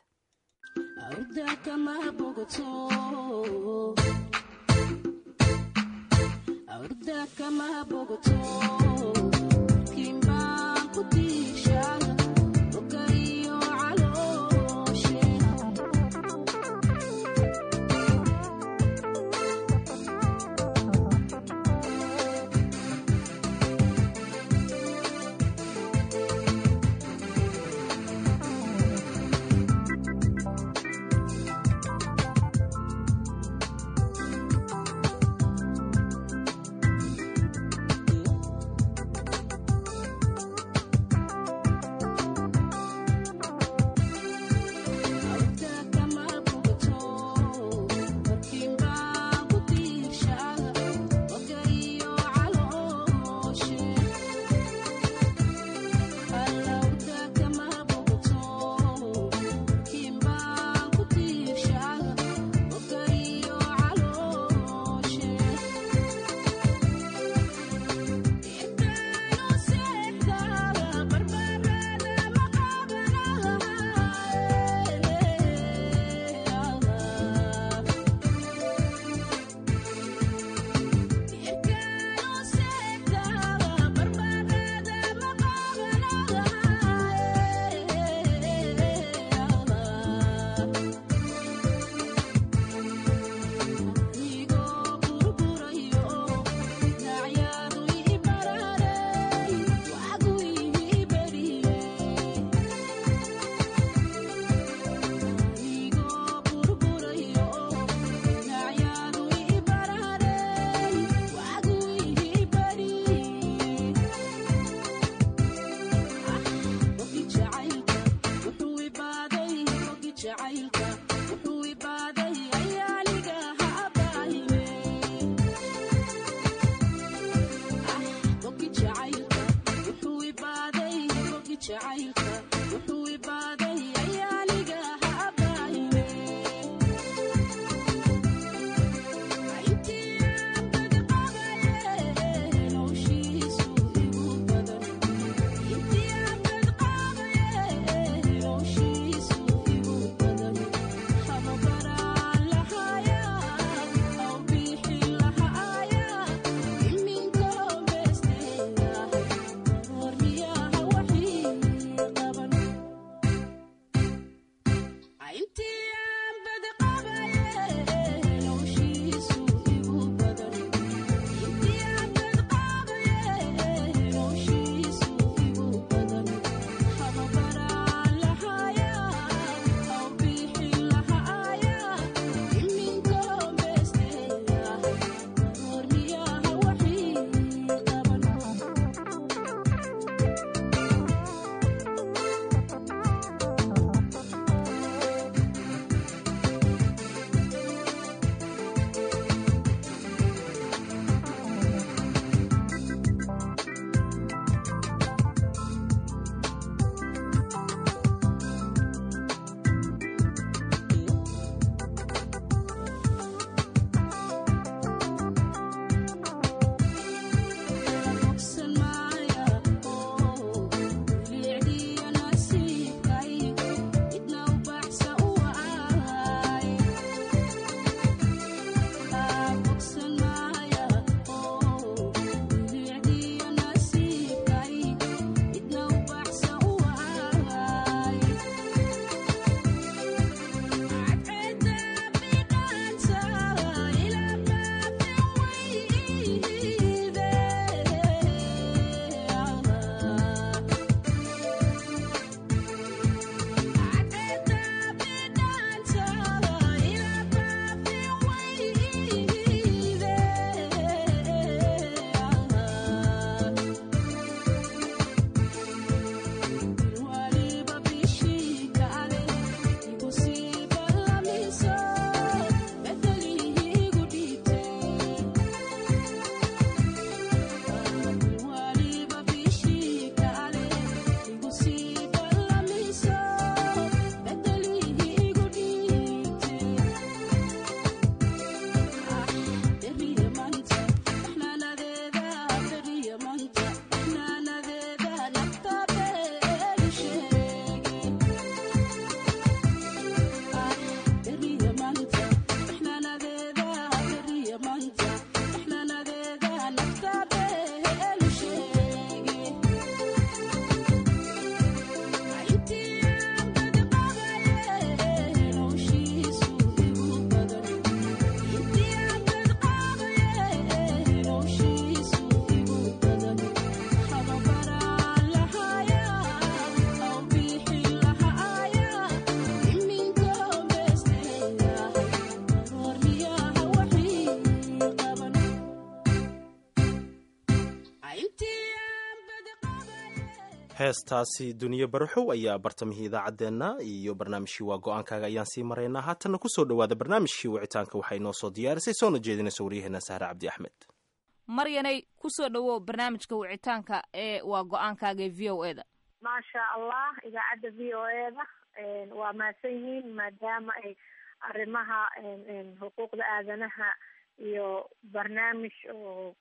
heestaasi duniye baraxow ayaa bartamihii idaacaddeenna iyo barnaamijkii waa go-aankaaga ayaan sii maraynaa haatanna kusoo dhowaada barnaamijkii wicitaanka waxay noo soo diyaarisay soona jeedinaysa waryaheena sahre cabdi axmed maryanay kusoo dhowow barnaamijka wicitaanka ee waa go-aankaaga ee v o e da maasha allah idaacadda v o e da waa mahadsan yihiin maadaama ay arrimaha xuquuqda aadanaha iyo barnaamij oo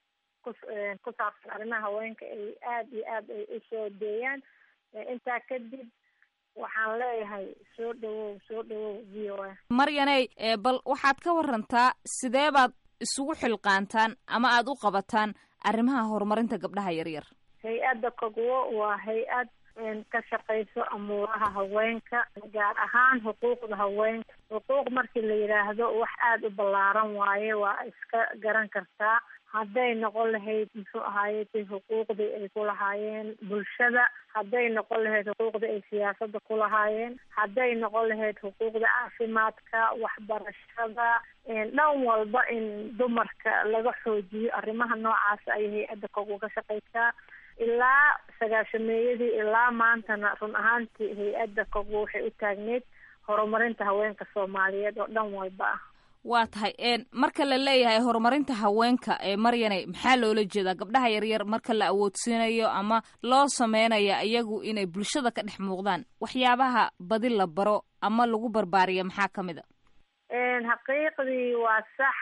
ku saabsan arrimaha haweenka ay aada iyo aad ay usoo deeyaan intaa kadib waxaan leeyahay soo dhawow soo dhawow v o a maryaney bal waxaad ka warantaa sidee baad isugu xilqaantaan ama aada u qabataan arrimaha horumarinta gabdhaha yaryar hay-adda kogwo waa hay-ad ka shaqayso amuuraha haweenka gaar ahaan xuquuqda haweenka xuquuq markii la yidhaahdo wax aada u ballaaran waaye waa iska garan kartaa hadday noqon lahayd muxuu ahaayey xuquuqdii ay ku lahaayeen bulshada hadday noqon lahayd xuquuqdii ay siyaasada ku lahaayeen hadday noqon lahayd xuquuqda caafimaadka waxbarashada dhan walba in dumarka laga xoojiyo arrimaha noocaas ayay hay-adda kogu ka shaqaysaa ilaa sagaashameeyadii ilaa maantana run ahaantii hay-adda kogu waxay u taagneyd horumarinta haweenka soomaaliyeed oo dhan walba ah waa tahay marka la leeyahay horumarinta haweenka ee maryane maxaa loola jeedaa gabdhaha yaryar marka la awoodsiinayo ama loo sameynaya iyagu inay bulshada ka dhex muuqdaan waxyaabaha badi la baro ama lagu barbaariya maxaa ka mid a xaqiiqdii waa sax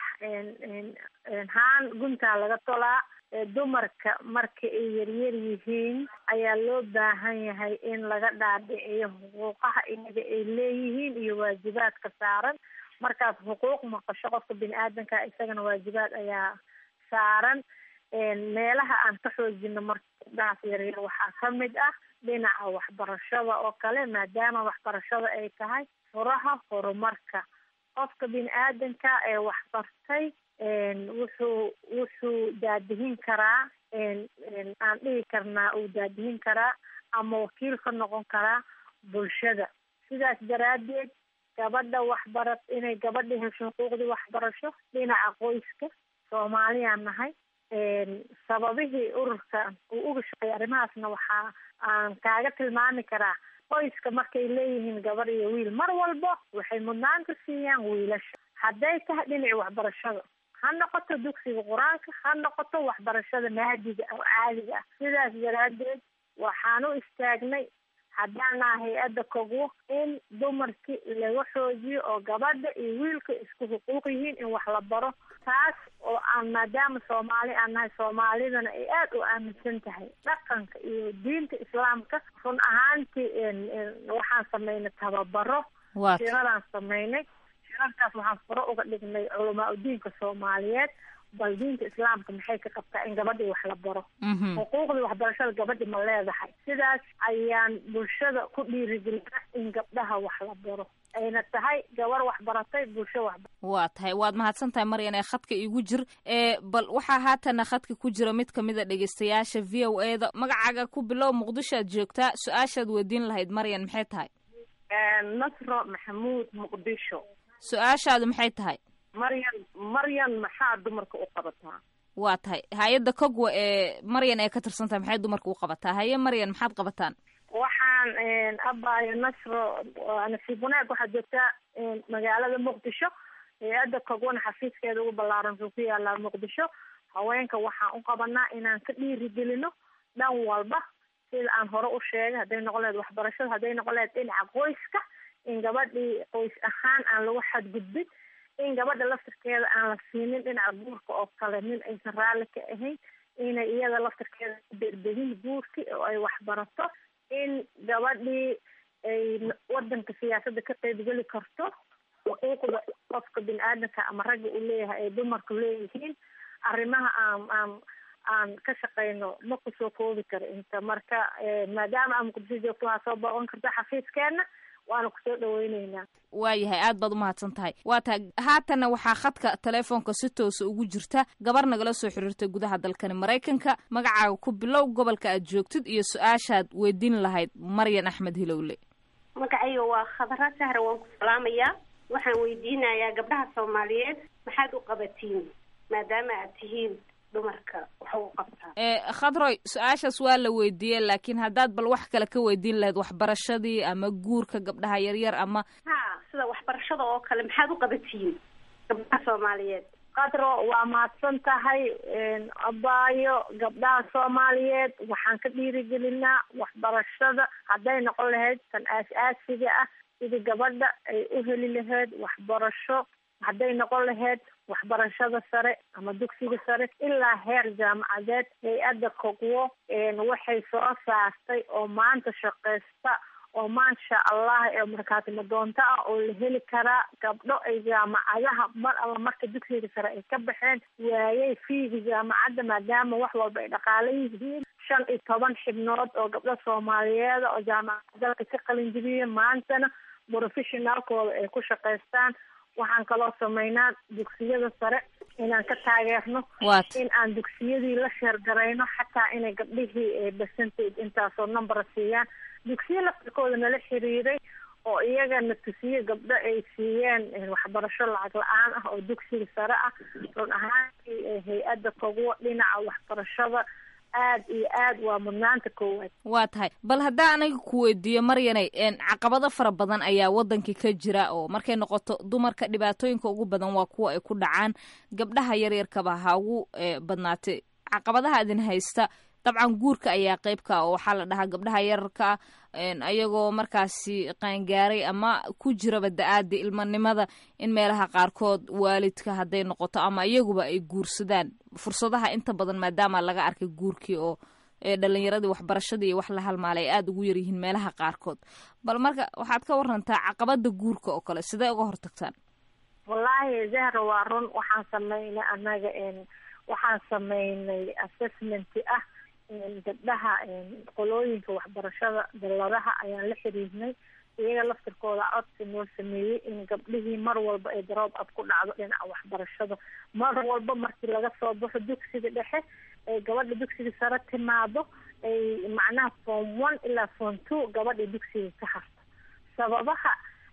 haan guntaa laga tolaa dumarka marka ay yaryar yihiin ayaa loo baahan yahay in laga dhaadhiciyo xuquuqaha iyaga ay leeyihiin iyo waajibaadka saaran markaas xuquuq maqasho qofka bini aadanka isagana waajibaad ayaa saaran meelaha aan ka xoojino marka gabdhahaas yaryar waxaa kamid ah dhinaca waxbarashada oo kale maadaama waxbarashada ay tahay furaha horumarka qofka bini aadanka ee waxbartay wuxuu wuxuu daadihin karaa aan dhihi karnaa uu daadihin karaa ama wakiil ka noqon karaa bulshada sidaas daraadeed gabadha waxbara inay gabadha hesho xuquuqdii waxbarasho dhinaca qoyska soomaaliyaan nahay sababihii ururka uu uga shaqeeyay arrimahaasna waxaa aan kaaga tilmaami karaa qoyska markay leeyihiin gabar iyo wiil mar walba waxay mudnaanta siiyaan wiilasha hadday tahay dhinaci waxbarashada ha noqoto dugsiga qur-aanka ha noqoto waxbarashada mahadiga oo caadiga ah sidaas daraadeed waxaan u istaagnay haddaan naha hay-adda kogwo in dumarkii laga xoojiyo oo gabadha iyo wiilka isku xuquuq yihiin in wax la baro taas oo aan maadaama soomaali aan nahay soomaalidana ay aada u aaminsan tahay dhaqanka iyo diinta islaamka run ahaantii waxaan sameynay tababaro shiradaan sameynay shirarkaas waxaan furo uga dhignay culamaa udiinka soomaaliyeed bal diinta islaamka maxay ka qabtaa in gabadhii wax la baro xuquuqdii waxbarashada gabadhi ma leedahay sidaas ayaan bulshada ku dhiirigelina in gabdhaha wax la baro ayna tahay gabar waxbaratay bulsho waxba waa tahay waad mahadsan tahay maryan ee khadka iigu jir ee bal waxaa haatana khadka ku jira mid kamid a dhegeystayaasha v o e da magacaaga ku bilow muqdisho aad joogtaa su-aashaad weydiin lahayd maryan maxay tahay nasro maxamuud muqdisho su-aashaadu maxay tahay maryan maryan maxaa dumarka u qabataa waa tahay hay-adda kogwa ee maryan ee ka tirsan tahay maxay dumarka u qabataa haye maryan maxaad qabataan waxaan abaayo nasro nasiib wanaag waxaad joogtaa magaalada muqdisho hay-adda kogwana xafiiskeeda ugu ballaaran wuxuu ku yaalaa muqdisho haweenka waxaan u qabanaa inaan ka dhiirigelino dhan walba sida aan hore u sheegay hadday noqon lahayd waxbarashada hadday noqon lahayd dhinaca qoyska in gabadhii qoys ahaan aan lagu xadgudbin in gabadha laftirkeeda aan la siinin dhinaca guurka oo kale nin aysan raalli ka ahayn inay iyada laftirkeeda ku degdegin guurkii oo ay waxbarato in gabadhii ay wadanka siyaasadda ka qeybgeli karto xuquuqda qofka bini aadamka ama ragga uu leeyahay ay dumarku leeyihiin arrimaha aan aan aan ka shaqeyno ma kusoo koobi karo inta marka maadaama aan muqdisho joogto waxaa soo booqan karta xafiiskeena waana kusoo dhaweyneynaa waayahay aad baad umahadsan tahay waa tahay haatana waxaa khadka telefoonka si toosa ugu jirta gabar nagala soo xiriirtay gudaha dalkani maraykanka magacaaga ku bilow gobolka aad joogtid iyo su-aashaad weydiin lahayd maryan axmed hilowle magacayga waa khadra sahra waan ku salaamayaa waxaan weydiinayaa gabdhaha soomaaliyeed maxaad u qabatiin maadaama aad tihiin dumarka waxa u qabtaa khadroy su-aashaas waa la weydiiyey laakiin haddaad bal wax kale ka weydiin lahayd waxbarashadii ama guurka gabdhaha yaryar ama ha sida waxbarashada oo kale maxaad u qabatiin gabdhaha soomaaliyeed qadro waa mahadsan tahay abaayo gabdhaha soomaaliyeed waxaan ka dhiirigelinaa waxbarashada hadday noqon lahayd tan aas-aasiga ah sidii gabadha ay u heli lahayd waxbarasho hadday noqon lahayd waxbarashada sare ama dugsiga sare ilaa heer jaamacadeed hay-adda kogwo waxay soo saartay oo maanta shaqeysta oo maasha allah ee markaati madoonto ah oo la heli karaa gabdho ay jaamacadaha mar alla marka dugsiga sare ay ka baxeen waayay fiiga jaamacadda maadaama wax walba ay dhaqaalo yihiin shan iyo toban xibnood oo gabdho soomaaliyeeda oo jaamacada dalka ka qalinjibiyay maantana professionaalkooda ay ku shaqaystaan waxaan kaloo sameynaa dugsiyada sare inaan ka taageerno in aan dugsiyadii la sheergarayno xataa inay gabdhihii percentage intaasoo number siiyaan dugsiyo laftirkooda nala xiriiray oo iyagana tusiye gabdho ay siiyeen waxbarasho lacag la-aan ah oo dugsiga sare ah run ahaantii hay-adda kogwo dhinaca waxbarashada aad iyo aad waa mudnaanta koowaad waa tahay bal haddaa aniga ku weydiiyo maryanay caqabado fara badan ayaa wadankii ka jira oo markay noqoto dumarka dhibaatooyinka ugu badan waa kuwa ay ku dhacaan gabdhaha yaryarkaba ha ugu badnaatay caqabadaha idin haysta dabcan guurka ayaa qeybka oo waxaa la dhahaa gabdhaha yararka ayagoo markaasi qaangaaray ama ku jiraba da-aada ilmanimada in meelaha qaarkood waalidka hadday noqoto ama iyaguba ay guursadaan fursadaha inta badan maadaama laga arkay guurkii oo dhalinyaradii waxbarashadii iyo wax la halmaalay ay aada ugu yaryihiin meelaha qaarkood bal marka waxaad ka warantaa caqabada guurka oo kale sidee uga hortagtaan wallaahi zahra waa run waxaan sameynay annaga waxaan sameynay assessment ah gabdhaha qolooyinka waxbarashada dalladaha ayaan la xiriirnay iyaga laftirkooda codsi noo sameeyey in gabdhihii mar walba ay drop up ku dhacdo dhinaca waxbarashada mar walba markii laga soo baxo dugsiga dhexe ay gabadha dugsiga sare timaado ay macnaha form one ilaa form two gabadha dugsiga ka harto sababaha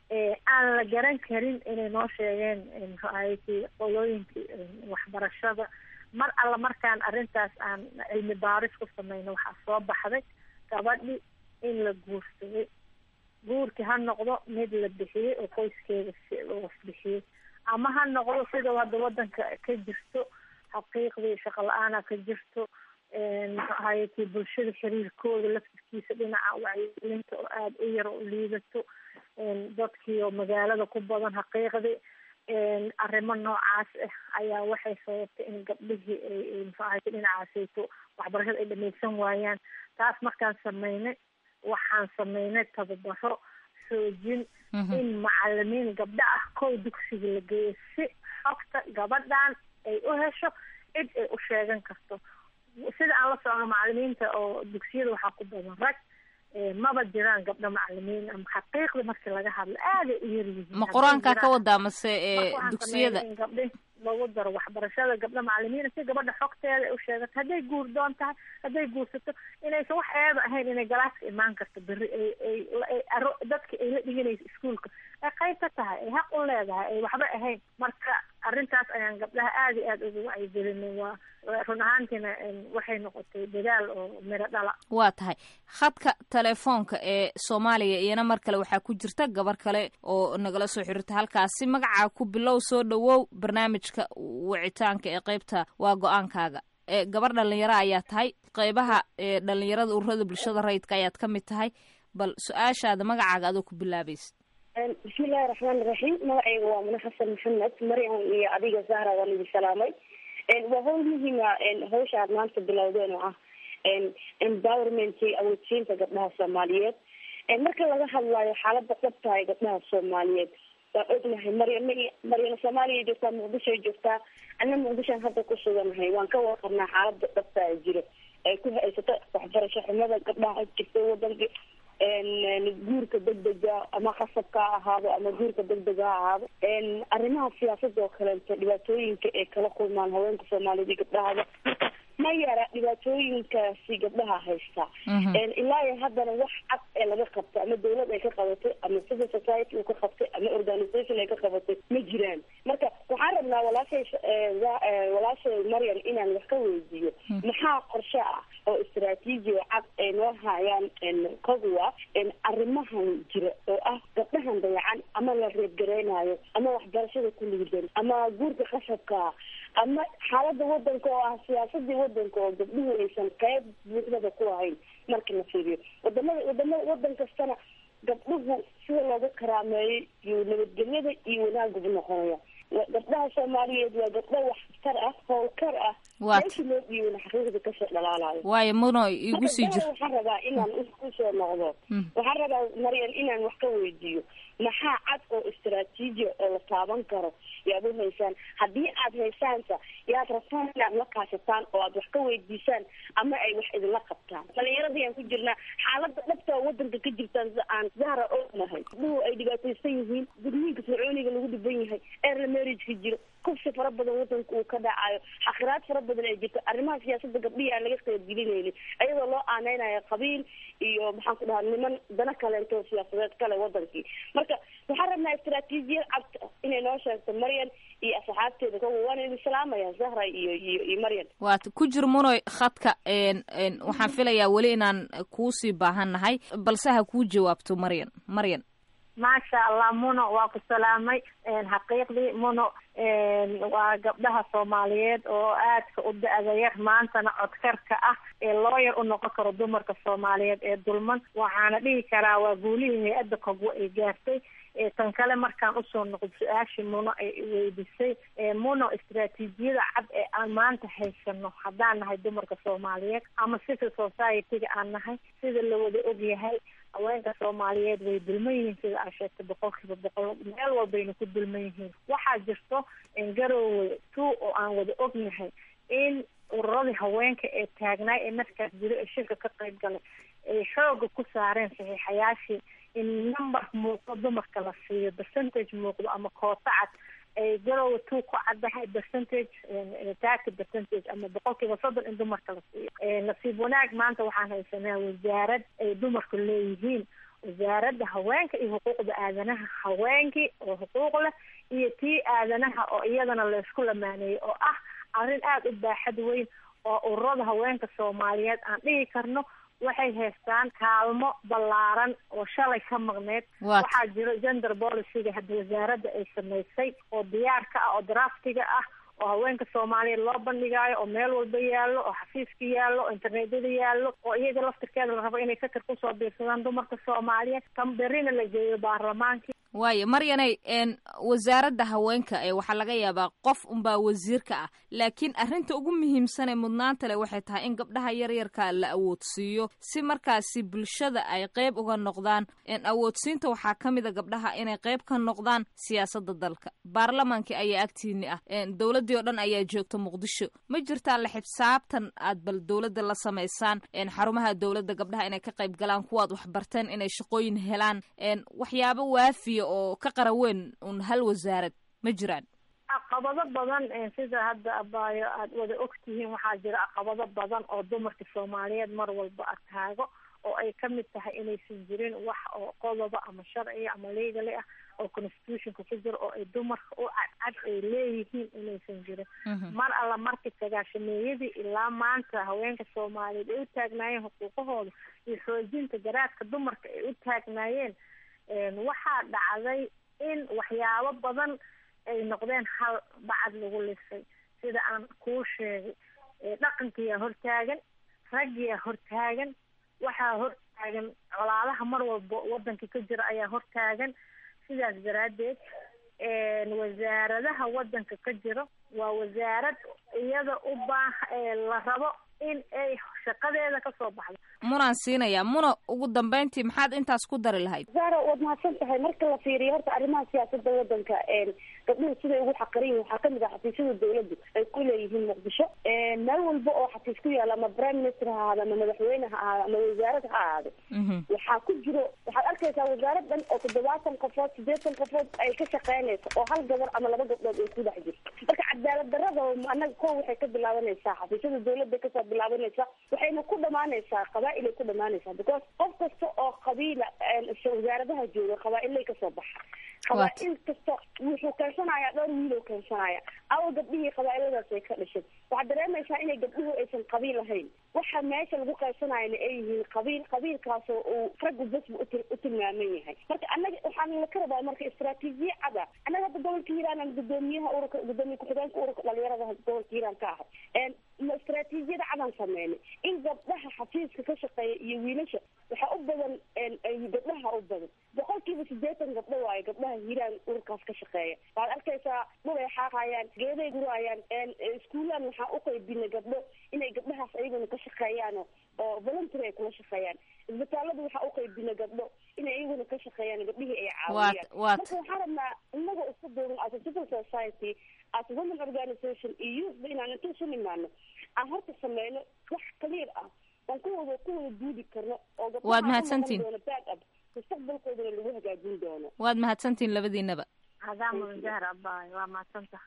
aan la garan karin inay noo sheegeen mxuahaytii qolooyinkii waxbarashada mar alla markaan arrintaas aan cilmi baaris ku sameyno waxaa soo baxday gabadhi in la guursaday guurkii ha noqdo mid la bixiyey oo qoyskeeda was bixiyey ama ha noqdo sida hadda wadanka ka jirto xaqiiqdii shaqo la-aana ka jirto mxuahaytii bulshada xiriirkooda laftirkiisa dhinaca wacyigelinta oo aada u yar oo liidato dadkii oo magaalada ku badan xaqiiqdii arrimo noocaas ah ayaa waxay sababtay in gabdhihii ay mxuahayta dhinacaasayto waxbarashada ay dhamaysan waayaan taas markaan sameynay waxaan sameynay tababaro soojin in macalimiin gabdho ah kow dugsiga la geeyo si xogta gabadhan ay u hesho cid ay u sheegan karto sida aan la socno macalimiinta oo dugsiyada waxaa ku badan rag maba jiraan gabdho macalimiin ama xaqiiqda markii laga hadlo aaday u yaryihiin ma qur-aankaa ka wadaa mase dugsiyada in gabdhi lagu daro waxbarashada gabdho macalimiina si gabadha xogteeda ay u sheegato hadday guur doon tahay hadday guursato inaysan wax eeba ahayn inay galaaska imaan karto berri ay ay aro dadka ay la dhiganayso iskuolka ay qayb ka tahay ay xaq u leedahay ay waxba ahayn marka arrintaas ayaan gabdhaha aada iyo aada uga wacyigelinay waa run ahaantiina waxay noqotay dadaal oo miro dhala waa tahay khadka telefoonka ee soomaaliya iyana mar kale waxaa ku jirta gabar kale oo nagala soo xiriirta halkaasi magacaa ku bilow soo dhawow barnaamijka wicitaanka ee qeybta waa go-aankaaga gabar dhalinyaro ayaa tahay qeybaha dhalinyarada ururada bulshada rayidka ayaad ka mid tahay bal su-aashaada magacaaga adoo ku bilaabaysa bismillahi raxmaani raxiim magacayga waa mune xasan maxamed mariam iyo adiga zahra waan idin salaamay waa howl muhiima hawsha aad maanta bilowdeen oo ah empowerment awoodsiinta gabdhaha soomaaliyeed marka laga hadlayo xaalada dhabta ee gabdhaha soomaaliyeed waan ognahay maryam maryam soomaaliya joogtaa muqdishoay joogtaa ana muqdishoan hadda ku suganahay waan ka warqabnaa xaalada dhabta ee jiro ay ku haysato waxbarasho xumada gabdhaha jirta wadanka guurka degdega ama qasabka ha ahaado ama guurka degdega ha ahaado arrimaha siyaasada oo kaleeto dhibaatooyinka ay kala kulmaan haweenka soomaaliyed iyo gabdhahada ma yara dhibaatooyinkaasi gabdhaha haysta ilaa iyo haddana wax cad ee laga qabto ama dawlad ay ka qabatay ama civil society uu ka qabtay ama organisation ay ka qabatay ma jiraan marka waxaan rabnaa walaashay walaashay maryam inaan wax ka weydiiyo maxaa qorshe ah oo istraatiiji oo cad ay noo hayaan koguwa arrimahan jira oo ah gabdhahan dayacan ama la reebgareynayo ama waxbarashada ku liidan ama guurka qasabka ama xaalada wadanka oo ah siyaasadii wadanka oo gabdhuhu aysan qeyb buuxdada ku ahayn marka la fiiriyo wadamada wadamada wadan kastana gabdhuhu sida looga karaameeyay iyo nabadgelyada iyo wanaagubu noqonaya gabdhaha soomaaliyeed waa gabdho waxtar ah howlkar ah meeshii loo dhiibana xaqiiqda kasoo dhalaalayo waayo muno igu sii jir waxaan rabaa inaan kusoo noqdo waxaan rabaa maryam inaan wax ka weydiiyo maxaa cad oo istraatiiji oo la taaban karo yaad u haysaan haddii aad haysaansa yaad rabtaan inaad la kaashataan oo aad wax ka weydiisaan ama ay wax idinla qabtaan dhalinyaradayaan ku jirnaa xaalada dhabta oo wadanka ka jirtaan sida aan zahra ognahay gabdhuhu ay dhibaataysan yihiin gudniinka fircooniga lagu dhiban yahay early marriageka jiro kufsi fara badan wadanka uu ka dhacayo xaqiraad fara badan ay jirto arrimaha siyaasada gabdhihii aan laga qaybgelinaynin iyadoo loo aaneynayo qabiil iyo maxaan ku dhahaa niman dana kaleento siyaasadeed kale wadankii marka marka waxaan rabnaa istaraatiijiyad cad inay noo sheegto maryan iyo asxaabteeda kowa waana idin salaamaya zahra iyo iyo iyo maryan waat ku jir munoy khadka n n waxaan filayaa weli inaan kuusii baahan nahay balse ha kuu jawaabto maryan maryan maasha allah muno waa ku salaamay xaqiiqdii muno waa gabdhaha soomaaliyeed oo aadka u da-da yar maantana codkarka ah ee looyar u noqon karo dumarka soomaaliyeed ee dulman waxaana dhihi karaa waa guulihii hay-adda kogwo ay gaartay tan kale markaan usoo noqdo su-aashii muno ay weydisay muno istaraatiijiyada cad ee aan maanta haysano haddaan nahay dumarka soomaaliyeed ama civil society-ga aan nahay sida la wada ogyahay haweenka soomaaliyeed way dulman yihiin sida aa sheegtay boqol kiiba boqol meel walbayna ku dulman yihiin waxaa jirto garowe two oo aan wada ognahay in ururadii haweenka ee taagnaay ee markaas jiro ee shirka ka qayb galay ay xooga ku saareen saxiixayaashii in number muuqdo dumarka la siiyo percentage muuqdo ama koota cad ay garowe two ku caddahay percentage thirty percentage ama boqol kiiba soddon in dumarka la siiyo nasiib wanaag maanta waxaan haysanaa wasaarad ay dumarku leeyihiin wasaaradda haweenka iyo xuquuqda aadanaha haweenkii oo xuquuq leh iyo tii aadanaha oo iyadana laysku lamaaneeyey oo ah arrin aada u baaxad weyn oo ururada haweenka soomaaliyeed aan dhihi karno waxay haystaan kaalmo ballaaran oo shalay ka maqneyd waxaa jiro gender policyga hadda wasaaradda ay samaysay oo diyaar ka ah oo draftiga ah oo haweenka soomaaliyeed loo bandhigaayo oo meel walba yaallo oo xafiiska yaallo oo internetyada yaallo oo iyaga laftirkeeda la rabo inay fikir kusoo biirsadaan dumarka soomaaliyeed kan berrina la geeyo baarlamaankii waayo maryanay n wasaaradda haweenka ee waxaa laga yaabaa qof unbaa wasiirka ah laakiin arrinta ugu muhiimsanee mudnaanta leh waxay tahay in gabdhaha yaryarka la awoodsiiyo si markaasi bulshada ay qayb uga noqdaan awoodsiinta waxaa ka mid a gabdhaha inay qayb ka noqdaan siyaasadda dalka baarlamaankii ayaa agtiini ah dowladdii oo dhan ayaa joogta muqdisho ma jirtaa la xisaabtan aad bal dowladda la samaysaan xarumaha dowladda gabdhaha inay ka qayb galaan kuwaad waxbarteen inay shaqooyin helaan waxyaabo waafiya oo ka qaraweyn un hal wasaarad ma jiraan caqabado badan sida hadda abaayo aada wada ogtihiin waxaa jira caqabado badan oo dumarka soomaaliyeed mar walba ataago oo ay kamid tahay inaysan jirin wax oo qodoba ama sharciya ama legally ah oo constitutionka ku jiro oo ay dumarka u cadcad ay leeyihiin inaysan jirin mar alla markii sagaashameeyadii ilaa maanta haweenka soomaaliyeed ay u taagnaayeen xuquuqahooda iyo xoojinta garaadka dumarka ay u taagnaayeen waxaa dhacday in waxyaabo badan ay noqdeen hal bacad lagu lisay sida aan kuu sheegay dhaqankiyaa hortaagan raggiyaa hortaagan waxaa hortaagan colaadaha mar walba wadanka ka jira ayaa hortaagan sidaas daraaddeed wasaaradaha wadanka ka jiro waa wasaarad iyada u baaha la rabo in ay shaqadeeda kasoo baxdo munaan siinayaa muna ugu dambeyntii maxaad intaas ku dari lahayd zara waad mahadsan tahay marka la fiiriyo horta arrimaha siyaasada wadanka gabdhuhu siday ugu xaqaran yihin waxaa kamid ah xafiisyada dawladdu ay ku leeyihiin muqdisho meel walba oo xafiis ku yaala ama prime minister ha ahaado ama madaxweyne ha ahaado ama wasaarad ha ahaado waxaa ku jiro waxaad arkaysaa wasaarad dhan oo toddobaatan qofood sideetan qofood ay ka shaqeynayso oo hal gabar ama laba gabdhood ay ku dhex jirto marka cadaalad darada anaga ko waxay ka bilaabanaysaa xafiisyada dawladda kasoo bilaabanaysaa waxayna ku dhamaanaysaa qabaa-il ay ku dhamaanaysaa because qof kasta oo qabiila wasaaradaha jooga qabaa-ilay kasoo baxa qabaa-il kasta wuxuu keensanayaa dhowr wiiloo keensanaya awa gabdhihii qabaa-iladaas ay ka dhashay waxaad dareemaysaa inay gabdhuhu aysan qabiil ahayn waxa meesha lagu qaysanayana ay yihiin qabiil qabiilkaasoo uu raggu basba uti u tilmaaman yahay marka annaga waxaan laka rabaa marka istraatiijiye cada annaga hadda gobolka hiiraan aan gudoomiyaha ururka gudoomiye ku-xigeenka ururka dhalinyarada gobolka hiiraan ka ahay ma istraatiijiyada cadaan sameynay in gabdhaha xafiiska ka shaqeeya iyo wiilasha waxaa u badan gabdhaha u badan boqolkiiba sideetan gabdho waayo gabdhaha hiiraan ururkaas ka shaqeeya waad arkaysaa dhulay xaaqayaan geeday gurayaan iskuulaan waxaa uqaybinay gabdho inay gabdhahaas ayaguna ka shaqeeyaan oo voluntary ay kula shaqeeyaan isbitaaladu waxaa uqaybinay gabdho inay iyaguna ka shaqeeyaan gabdhihii ay caawiyaan marka waxaa rabnaa inagoo isku duuban as a civil society as a women organization iyo youthba inaan inta isu nimaano aan horta sameyno wax clear ah oon kuwada kuwada duudi karno oo Waad mahadsantihin. doono back up mustaqbalkoodana lagu hagaajin doono waad mahadsantihin labadiinaba adaa mudan jahar abaayo waa mahadsanta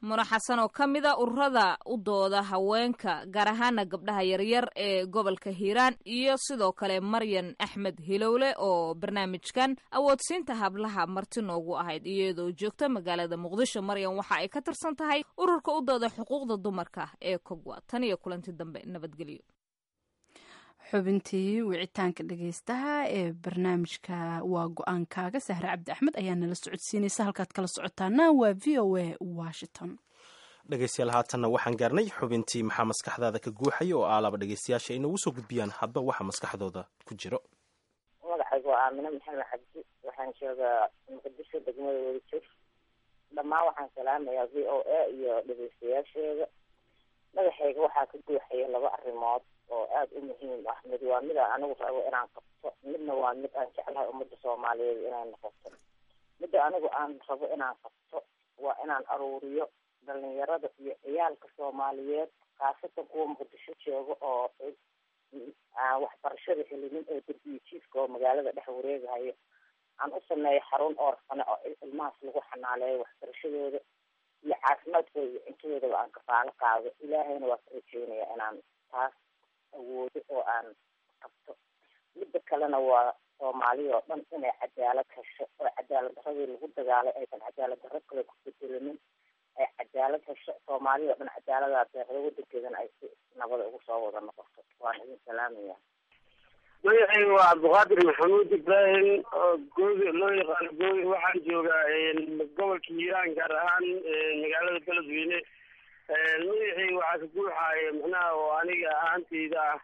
muna xasan oo ka mid a ururada u dooda haweenka gaar ahaana gabdhaha yaryar ee gobolka hiiraan iyo sidoo kale maryan axmed hilowle oo barnaamijkan awoodsiinta hablaha marti noogu ahayd iyadoo joogta magaalada muqdisho maryan waxa ay ka tirsan tahay ururka u dooda xuquuqda dumarka ee kogwa tan iyo kulanti dambe nabadgelyo xubintii wicitaanka dhegeystaha ee barnaamijka waa go-aankaaga sahre cabdi axmed ayaa nala socodsiinaysa halkaad kala socotaana waa v o a washington dhegeystayaal haatanna waxaan gaarnay xubintii maxaa maskaxdaada ka guuxaya oo aalaba dhegeystayaasha ay noogu soo gudbiyaan hadba waxa maskaxdooda ku jiro magacaygu waa aamine maxamed cabdi waxaan joogaa muqdisho degmada wadajir dhammaan waxaan salaamayaa v o a iyo dhegeystayaasheeda madaxayga waxaa ka guuxaya laba arrimood oo aada u muhiim ah mid waa mid aan anigu rabo inaan qabto midna waa mid aan jeclahay ummadda soomaaliyeed inay noqoto midda anigu aan rabo inaan qabto waa inaan aruuriyo dhalinyarada iyo ciyaalka soomaaliyeed khaasatan kuwa muqdisho jooga oo aan waxbarashada helinin oo derbiyo jiifka oo magaalada dhex wareegahayo aan u sameeyo xarun oorfane oo ilmahaas lagu xanaaleeyo waxbarashadooda iyo caafimaadkooda iyo cuntadoodaba aan kafaalo qaado ilaahayna waa ka rajeynaya inaan taas awoodo oo aan qabto midda kalena waa soomaaliya oo dhan inay cadaalad hesho oo cadaalad daradii lagu dagaalay aysan cadaalad daro kale ku bedelanin ay cadaalad hesho soomaaliya oo dhan cadaaladaa deeqda wadankeedana ay si nabada ugu soo wada noqoto waan idin salaamaya magacayga waa cabdiqaadir maxamuud ibraahim oo goobi loo yaqaano goobi waxaan joogaa gobolka hiiraan gaar ahaan magaalada beledweyne magacayga waxaa ka guuxaaya macnaha oo aniga ahaantayda ah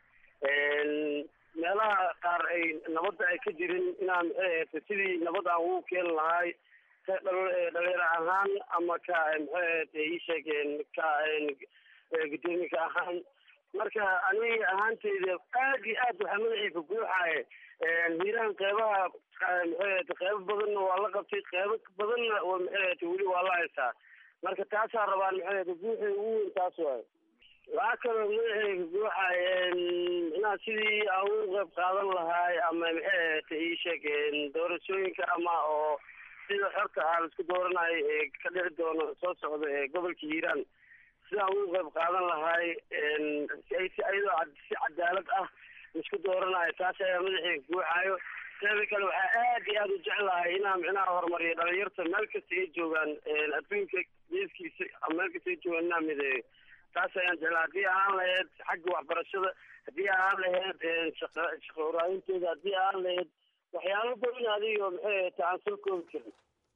meelaha qaar ay nabadda ay ka jirin inaan maxay ahayta sidii nabad aan ugu keeni lahaay ka dhalinyaro ahaan ama ka maxay ahayta ii sheegeen ka guddoomiye ahaan marka aniga ahaanteyda aad iyo aad waxaa madaxayka guuxaaya hiiraan qeybaha maxay ahayta qeybo badanna waa la qabtay qeybo badanna maxay ahayta weli waa la haysaa marka taasaa rabaan maxay ahayta guuxay ugu weyn taas waayo waxaa kaloo madaxayga guuxaaya micnaha sidii aan ugu qeyb qaadan lahaay ama maxay ahayta ii sheeg doorashooyinka ama oo sida xorta ah laisku dooranayo ee ka dhici doono soo socda ee gobolka hiiraan sidaan ugu qeyb qaadan lahaay iyadoo si cadaalad ah laisku dooranayo taas ayaa madaxayga guuxaayo teeda kale waxaa aad iyo aada u jeclahay inaan micnaha horumariyo dhalinyarta meel kasta ay joogaan adduunka geeskiisa ama meel kasta ay joogaan inaan mideeyo taas ayaan jeclaa haddii ahaan lahayd xagga waxbarashada haddii ahaan lahayd shaqa shaqa waraabintooda haddii ahaan lahayd waxyaalo badan adigo maxay ahayta aan soo koobi karin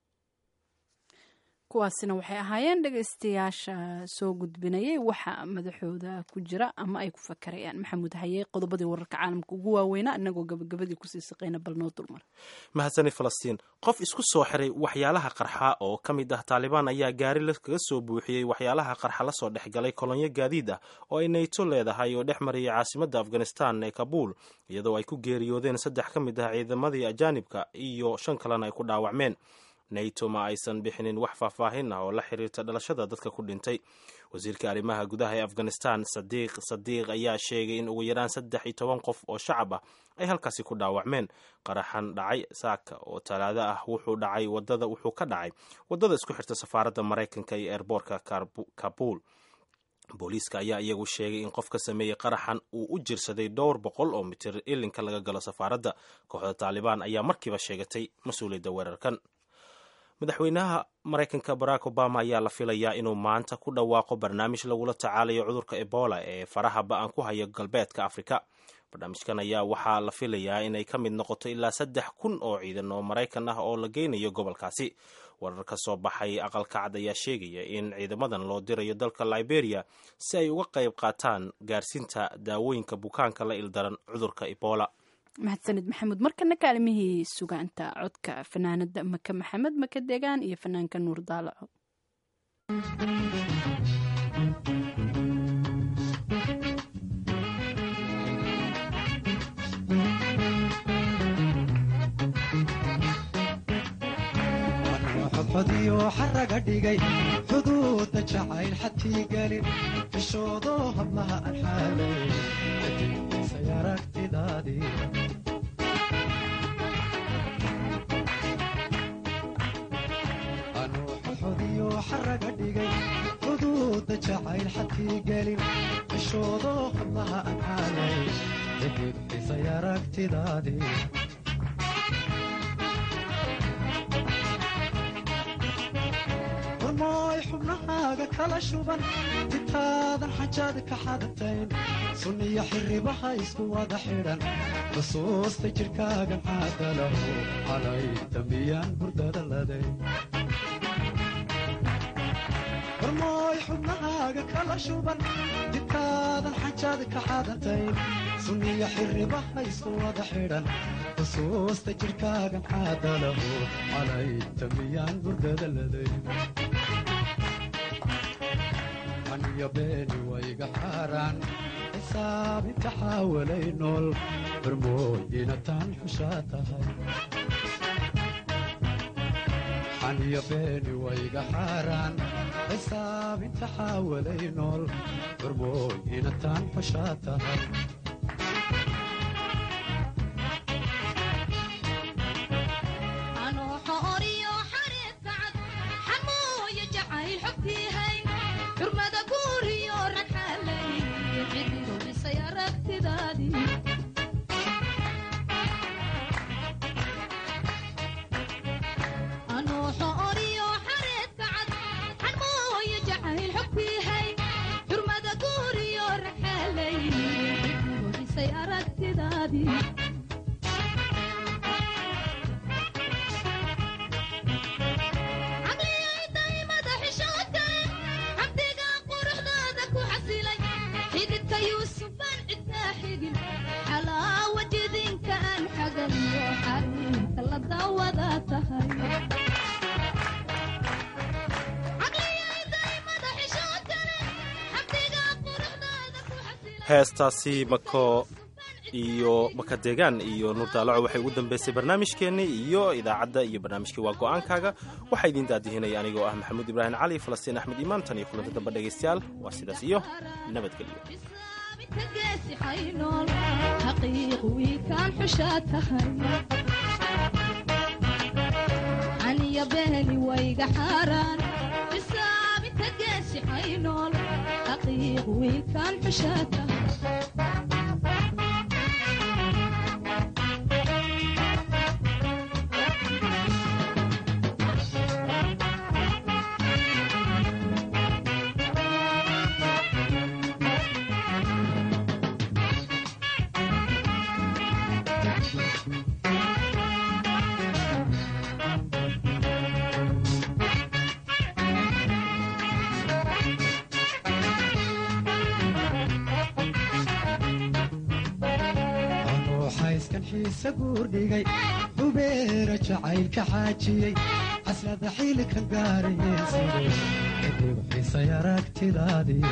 kuwaasina waxay ahaayeen dhegeystayaasha soo gudbinayay waxa madaxooda ku jira ama ay ku fakarayaan maxamuud haye qodobadii wararka caalamka ugu waaweynaa inagoo gabagabadii kusii saqeyna bal noo dulmar mahadsani falastiin qof isku soo xiray waxyaalaha qarxa oo ka mid ah taalibaan ayaa gaari kaga soo buuxiyey waxyaalaha qarxa lasoo dhexgalay kolonyo gaadiid ah oo ay nayto leedahay oo dhex marayay caasimadda afghanistan ee kabuul iyadoo ay ku geeriyoodeen saddex ka mid ah ciidamadii ajaanibka iyo shan kalena ay ku dhaawacmeen nato ma aysan bixinin wax faahfaahin ah oo la xiriirta dhalashada dadka ku dhintay wasiirka arrimaha gudaha ee afghanistan sadiiq sadiiq ayaa sheegay in ugu yaraan saddex iyo toban qof oo shacab ah ay halkaasi ku dhaawacmeen qaraxan dhacay saaka oo talaado ah wuxuu dhacay wadada wuxuu ka dhacay wadada isku xirta safaaradda maraykanka iyo eerboorka kabuul booliiska ayaa iyagu sheegay in qof ka sameeyey qaraxan uu u jirsaday dhowr boqol oo mitir ilinka laga galo safaaradda kooxda taalibaan ayaa markiiba sheegatay mas-uuliyadda weerarkan madaxweynaha maraykanka barack obama ayaa la filayaa inuu maanta ku dhawaaqo barnaamij lagula tacaalayo cudurka ebola ee faraha ba-an ku haya galbeedka afrika barnaamijkan ayaa waxaa la filayaa inay ka mid noqoto ilaa saddex kun oo ciidan oo maraykan ah oo la geynayo gobolkaasi warar ka soo baxay aqalka cad ayaa sheegaya in ciidamadan loo dirayo dalka liberia si ay uga qayb qaataan gaarsiinta daawooyinka bukaanka la ildaran cudurka ebola mahadsanid maxamuud markana kaalimihii sugaanta codka fanaanada maka maxamed maka deegaan iyo fanaanka nuur daalaco xodxodiyo xaraga dhigay xuduudda jacayl xadkii gelin fishoodo hablaha aan xaalay xajiisay aragtidaadii anuu xodxodiyo xaraga dhigay xatigelin cishoodo hablaha aan xaalay cidibdhisay aragtidaadii warmooy xubnahaaga kala shuban intaadan xajaad ka xadatayn sunniyo xirribaha isku wada xidhan xusuusta jidhkaagan caadalahu calay dambiyaan hurdada laday warmooy xubnahaaga kala shuban intaadan xajaad ka xadatayn sunniyo xirribaha isku wada xidhan xusuusta jidhkaagan caadalahu calay dambiyaan hurdada laday aniyo beeni wayga xaaraan xisaabinta xaawalay nool barmooy inataan xushaa tahay xaniyo beeni wayga xaaraan xisaabinta xaawalay nool barmooy inataan xushaa tahay heestaasi mako iyo makadeegaan iyo nuurdaalaco waxay ugu dambeysay barnaamijkeennii iyo idaacadda iyo barnaamijkii waa go'aankaaga waxaa idiin daadihinaya anigoo ah maxamuud ibraahim cali falastiin axmed iimaan tan iyo kulanta dambe dhegaystayaal waa sidaas iyo nabadgelyo guurdhigay hubeera jacaylka xaajiyey caslada xiilkan gaarayeensiday kadib xisay aragtidaadii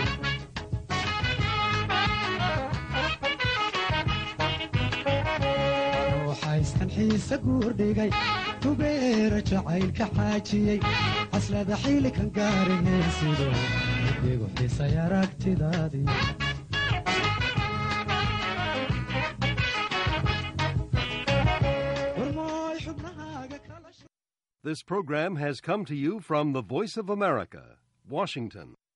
ruuxayskan xiise guurdhigay hubeera jacaylka xaajiyey caslada xiilkan gaarayeensiday kadib xisay aragtidaadii This program has come to you from the Voice of America, Washington.